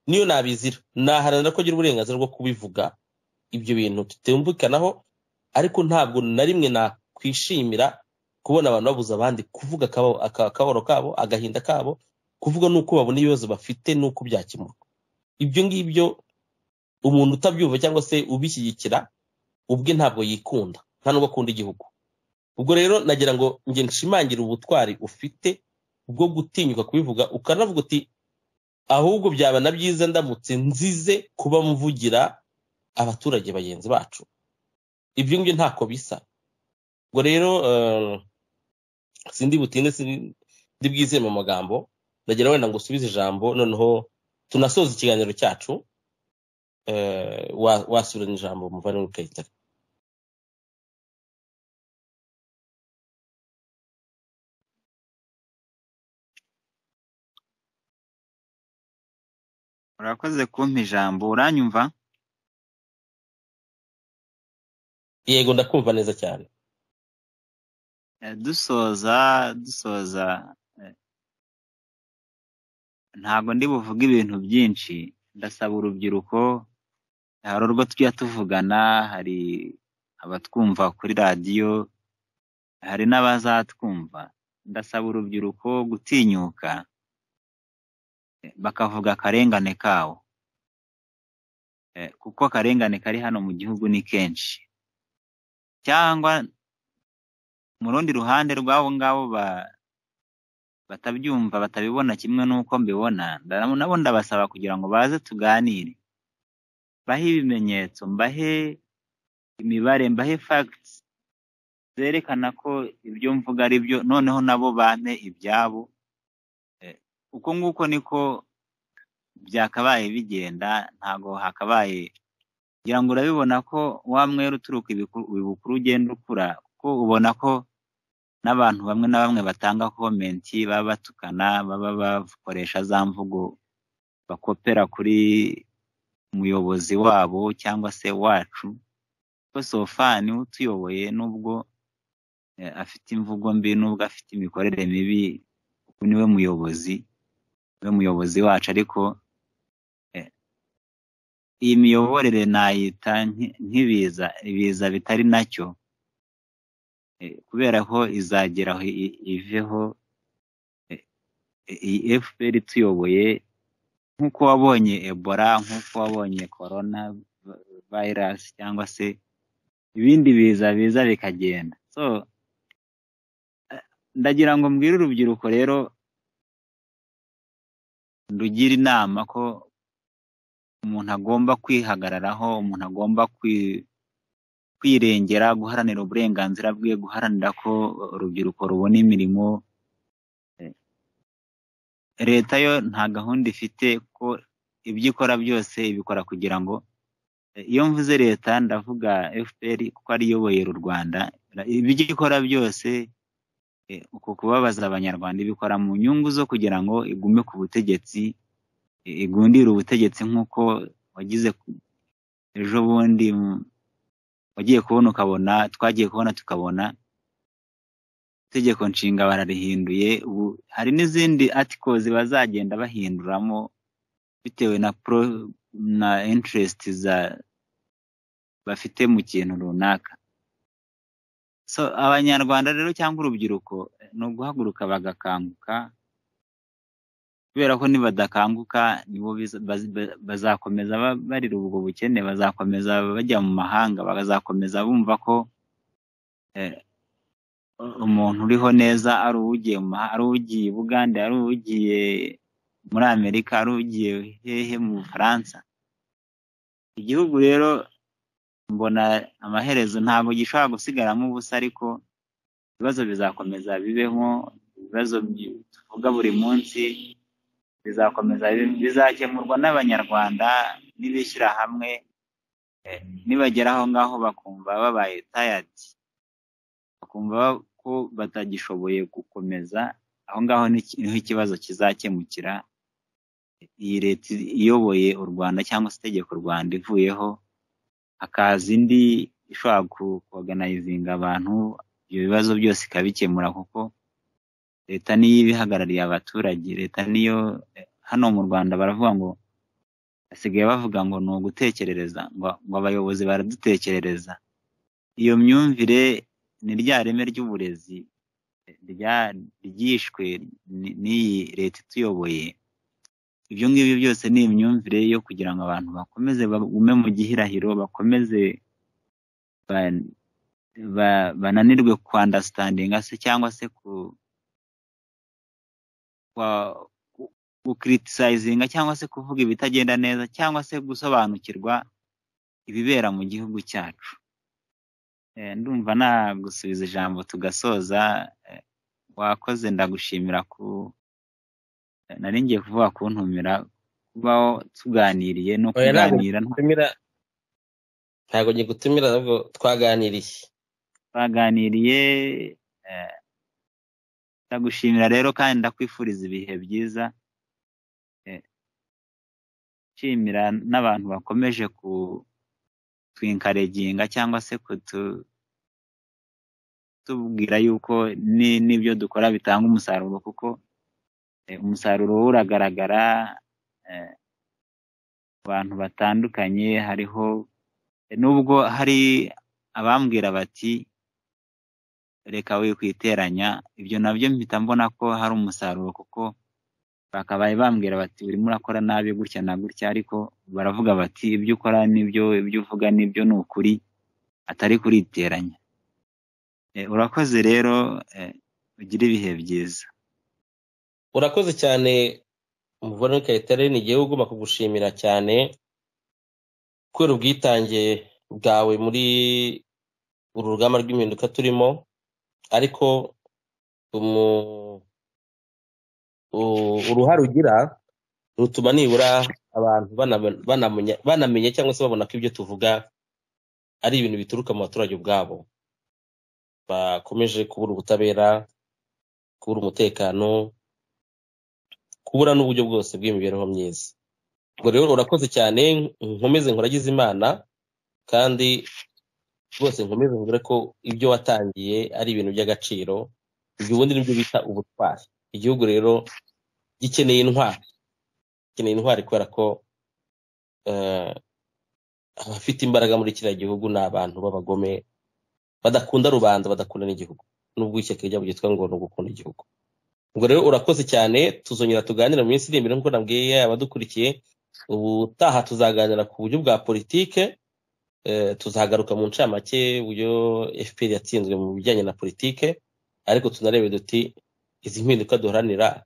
niyo nabizira naharanira ko agira uburenganzira bwo kubivuga ibyo bintu tutumvikanaho ariko ntabwo na rimwe nakwishimira kubona abantu babuza abandi kuvuga akabo- aka- akababaro kabo agahinda kabo kuvuga n'uko babona ibibazo bafite n'uko byakemurwa ibyo ngibyo umuntu utabyumva cyangwa se ubishyigikira ubwe ntabwo yikunda nta nubwo akunda igihugu ubwo rero nagira ngo nge nshimangire ubutwari ufite bwo gutinyuka kubivuga ukanavuga uti ahubwo byaba na byiza ndamutse nzize kuba mvugira abaturage bagenzi bacu ibyo ngibyo ntako bisa ubwo rero eh, sindi butinde sindi bwizeye mu magambo ndagira wenda ngo usubize ijambo noneho tunasoza ikiganiro cyacu eh, wa- wasubirana ijambo muvandimwe kayitare urakoze kumpa ijambo uranyumva yego ndakumva neza cyane Eh, dusoza dusoza eh, ntago ndi buvuge ibintu byinshi ndasaba urubyiruko hari urwo tujya tuvugana hari abatwumva kuri radiyo hari n'abazatwumva ndasaba urubyiruko gutinyuka eh, bakavuga akarengane kawo Eh, kuko akarengane kari hano mu gihugu ni kenshi cyangwa mu rundi ruhande rw'abo ngabo ba- batabyumva batabibona kimwe n'uko mbibona nda- nabo ndabasaba kugira ngo baze tuganire mbahe ibimenyetso mbahe imibare mbahe facts zerekana ko ibyo mvuga ari byo noneho nabo bampe ibyabo Eh, uko nguko niko byakabaye bigenda ntago hakabaye kugira ngo urabibona ko wa mwere uturuka ibiku- ibukuru ugenda ukura kuko ubona ko n'abantu bamwe na bamwe batanga komenti baba batukana baba bakoresha za mvugo bakopera kuri umuyobozi wabo cyangwa se wacu kuko sofani utuyoboye nubwo eh, afite imvugo mbi nubwo afite imikorere mibi kuko niwe muyobozi niwe muyobozi wacu ariko eh, iyi miyoborere nayita nki- nk'ibiza ibiza bitari nacyo Eh, kubera ko izagera aho i- iveho eh, iyi fpr ituyoboye nk'uko wabonye ebola nk'uko wabonye corona vi- virus cyangwa se ibindi biza biza bikagenda so eh, ndagira ngo mbwire urubyiruko rero ndugira inama ko umuntu agomba kwihagararaho umuntu agomba kwi kwirengera guharanira uburenganzira bwe guharanira ko urubyiruko rubona imirimo Eh, leta yo nta gahunda ifite ko ibyo ikora byose ibikora kugira ngo Eh, iyo mvuze leta ndavuga fpr kuko ariyo iyoboye uru rwanda ibyo ikora byose eh, uko kubabaza abanyarwanda ibikora mu nyungu zo kugira ngo igume ku butegetsi igundira ubutegetsi nk'uko wagize ku- ejo bundi mm, wagiye kubona ukabona twagiye kubona tukabona itegeko nshinga bararihinduye ubu hari n'izindi atikozi bazagenda bahinduramo bitewe na pro na interest za bafite mu kintu runaka so abanyarwanda rero cyangwa urubyiruko ni uguhaguruka bagakanguka kubera ko nibadakanguka nibo biza- baz- ba- bazakomeza ba- barira ubwo bukene bazakomeza bajya mu mahanga bakazakomeza bumva ko eh, umuntu uriho neza ari uwugiye mu maha- ari uwugiye i bugande ari uwugiye muri amerika ari ugiye hehe mu bufaransa igihugu rero mbona amaherezo ntabwo gishobora gusigaramo ubusa ariko ibibazo bizakomeza bibeho ibibazo bi- tuvuga buri munsi bizakomeza bi- bizakemurwa n'abanyarwanda n'ibishyira hamwe eh, nibagera aho ngaho bakumva babaye tayadi bakumva ko batagishoboye gukomeza aho ngaho ni- niho ikibazo kizakemukira iyi leta iyoboye u rwanda cyangwa se itegeko u rwanda ivuyeho hakaza indi ishobora koganayizinga abantu ibyo bibazo byose ikabikemura kuko leta niyo iba ihagarariye abaturage leta niyo hano mu rwanda baravuga ngo basigaye bavuga ngo ni ugutekerereza ngo, ngo abayobozi baradutekerereza iyo myumvire ni rya reme ry'uburezi rya- ryishwe ni- n'iyi leta ituyoboye ibyo ngibyo byose ni imyumvire yo kugira ngo abantu bakomeze bagume mu gihirahiro bakomeze ba- ba- bananirwe kwandasitandinga se cyangwa se ku kwa- ku- gucriticizinga cyangwa se kuvuga ibitagenda neza cyangwa se gusobanukirwa ibibera mu gihugu cyacu Eh, ndumva nagusubiza ijambo tugasoza eh, wakoze ndagushimira ku eh, nari ngiye kuvuga kuntumira kubaho tuganiriye no Oya, ntabwo kuganira nta- gutumira ntabwo gigutumira ahubwo twaganiriye twaganiriye eh, ndagushimira rero kandi ndakwifuriza ibihe byiza Eh, nshimira n'abantu bakomeje kutwinkareginga cyangwa se kutu tubwira yuko ni- n'ibyo dukora bitanga umusaruro kuko eh, umusaruro wo uragaragara eh, ku bantu batandukanye hariho nubwo hari abambwira bati reka we kwiteranya ibyo nabyo mpita mbona ko hari umusaruro kuko bakabaye bambwira bati urimo urakora nabi gutya na gutya ariko baravuga bati ibyo ukora nibyo ibyo uvuga nibyo ni ukuri atari kuriteranya Eh, urakoze rero eh, ugire ibihe byiza urakoze cyane umuvunyi kayitare ni igihugu bakugushimira cyane kubera ubwitange bwawe muri uru rugamba rw'impinduka turimo ariko umu- u- uruhare ugira rutuma nibura abantu banamenya- banamenya- banamenya cyangwa se babona ko ibyo tuvuga ari ibintu bituruka mu baturage ubwabo bakomeje kubura ubutabera kubura umutekano kubura n'uburyo bwose bw'imibereho myiza ubwo rero urakoze cyane nkomeze nkuragize imana kandi rwose nkomeze mbwire ko ibyo watangiye ari ibintu by'agaciro ibyo ubundi nibyo bita ubutwari igihugu rero gikeneye intwari gikeneye intwari kubera ko eh, abafite imbaraga muri kiriya gihugu ni abantu b'abagome badakunda rubanda badakunda n'igihugu nubwo ishyaka rijya byitwa ngo ni ugukunda igihugu ubwo rero urakoze cyane tuzongera tuganira mu minsi iri imbere nk'uko nabwiye abadukurikiye ubutaha tuzaganira ku buryo bwa politike eh, tuzagaruka mu ncamake uburyo fpr yatsinzwe mu bijyanye na politike ariko tunarebe duti izi mpinduka duharanira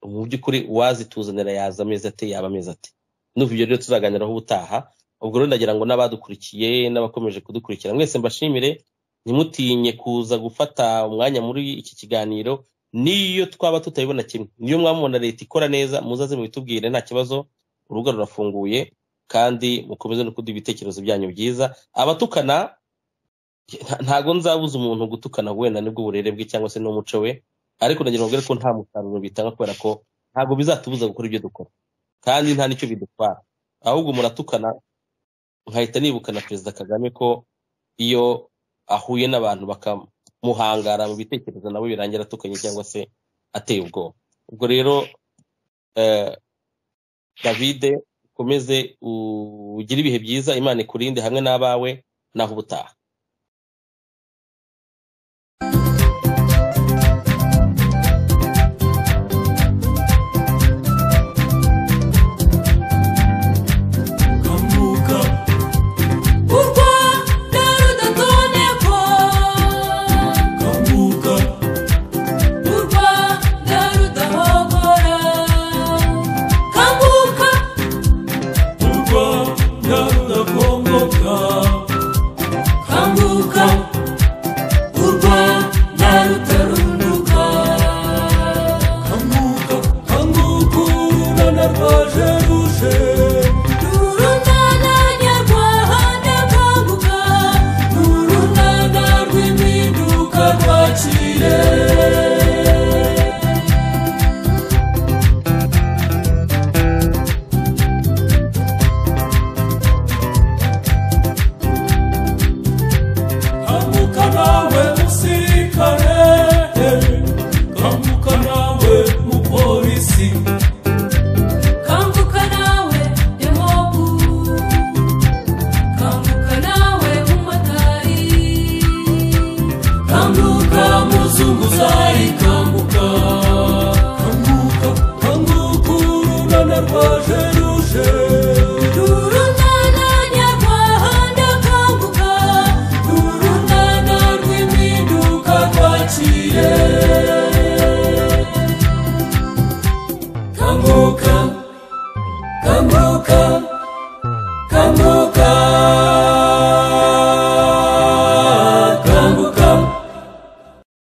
mu by'ukuri uwazituzanira yaza amezi ate yaba amezi ate n'ubu ibyo rero tuzaganiraho ubutaha ubwo rero ndagira ngo n'abadukurikiye n'abakomeje kudukurikira mwese mbashimire ntimutinye kuza gufata umwanya muri iki kiganiro niyo twaba tutabibona kimwe niyo mwamubona leta ikora neza muzaze mubitubwire nta kibazo urubuga rurafunguye kandi mukomeze no kuduha ibitekerezo byanyu byiza abatukana nta- ntago nzabuza umuntu gutukana wenda nibwo uburere bwe cyangwa se n'umuco we ariko nagira ngo mbwire ko nta musaruro bitanga kubera ko ntabwo bizatubuza gukora ibyo dukora kandi nta n'icyo bidutwara ahubwo muratukana nkahita nibuka na perezida kagame ko iyo ahuye n'abantu bakamuhangara mu bitekerezo nabo birangira atukanye cyangwa se ateye ubwoba ubwo rero eh, davide ukomeze ugire ibihe byiza imana ikurinde hamwe n'abawe naho ubutaha kamuka urwa na rudatonekwa kamuka urwa na rudahogora kamuka urwa na rudakongoka kamuka urwa na rutarunduka kamuka kamuka urana rwaje ruje rurundana nyarwanda kamuka n'urundana rw'impinduka rwakire kamuka nawe musirikare kamuka nawe mupolisi kanguka nawe demobu kanguka nawe umumotari kanguka muzunguzayi kanguka kanguka kanguka urunana rwaje ruje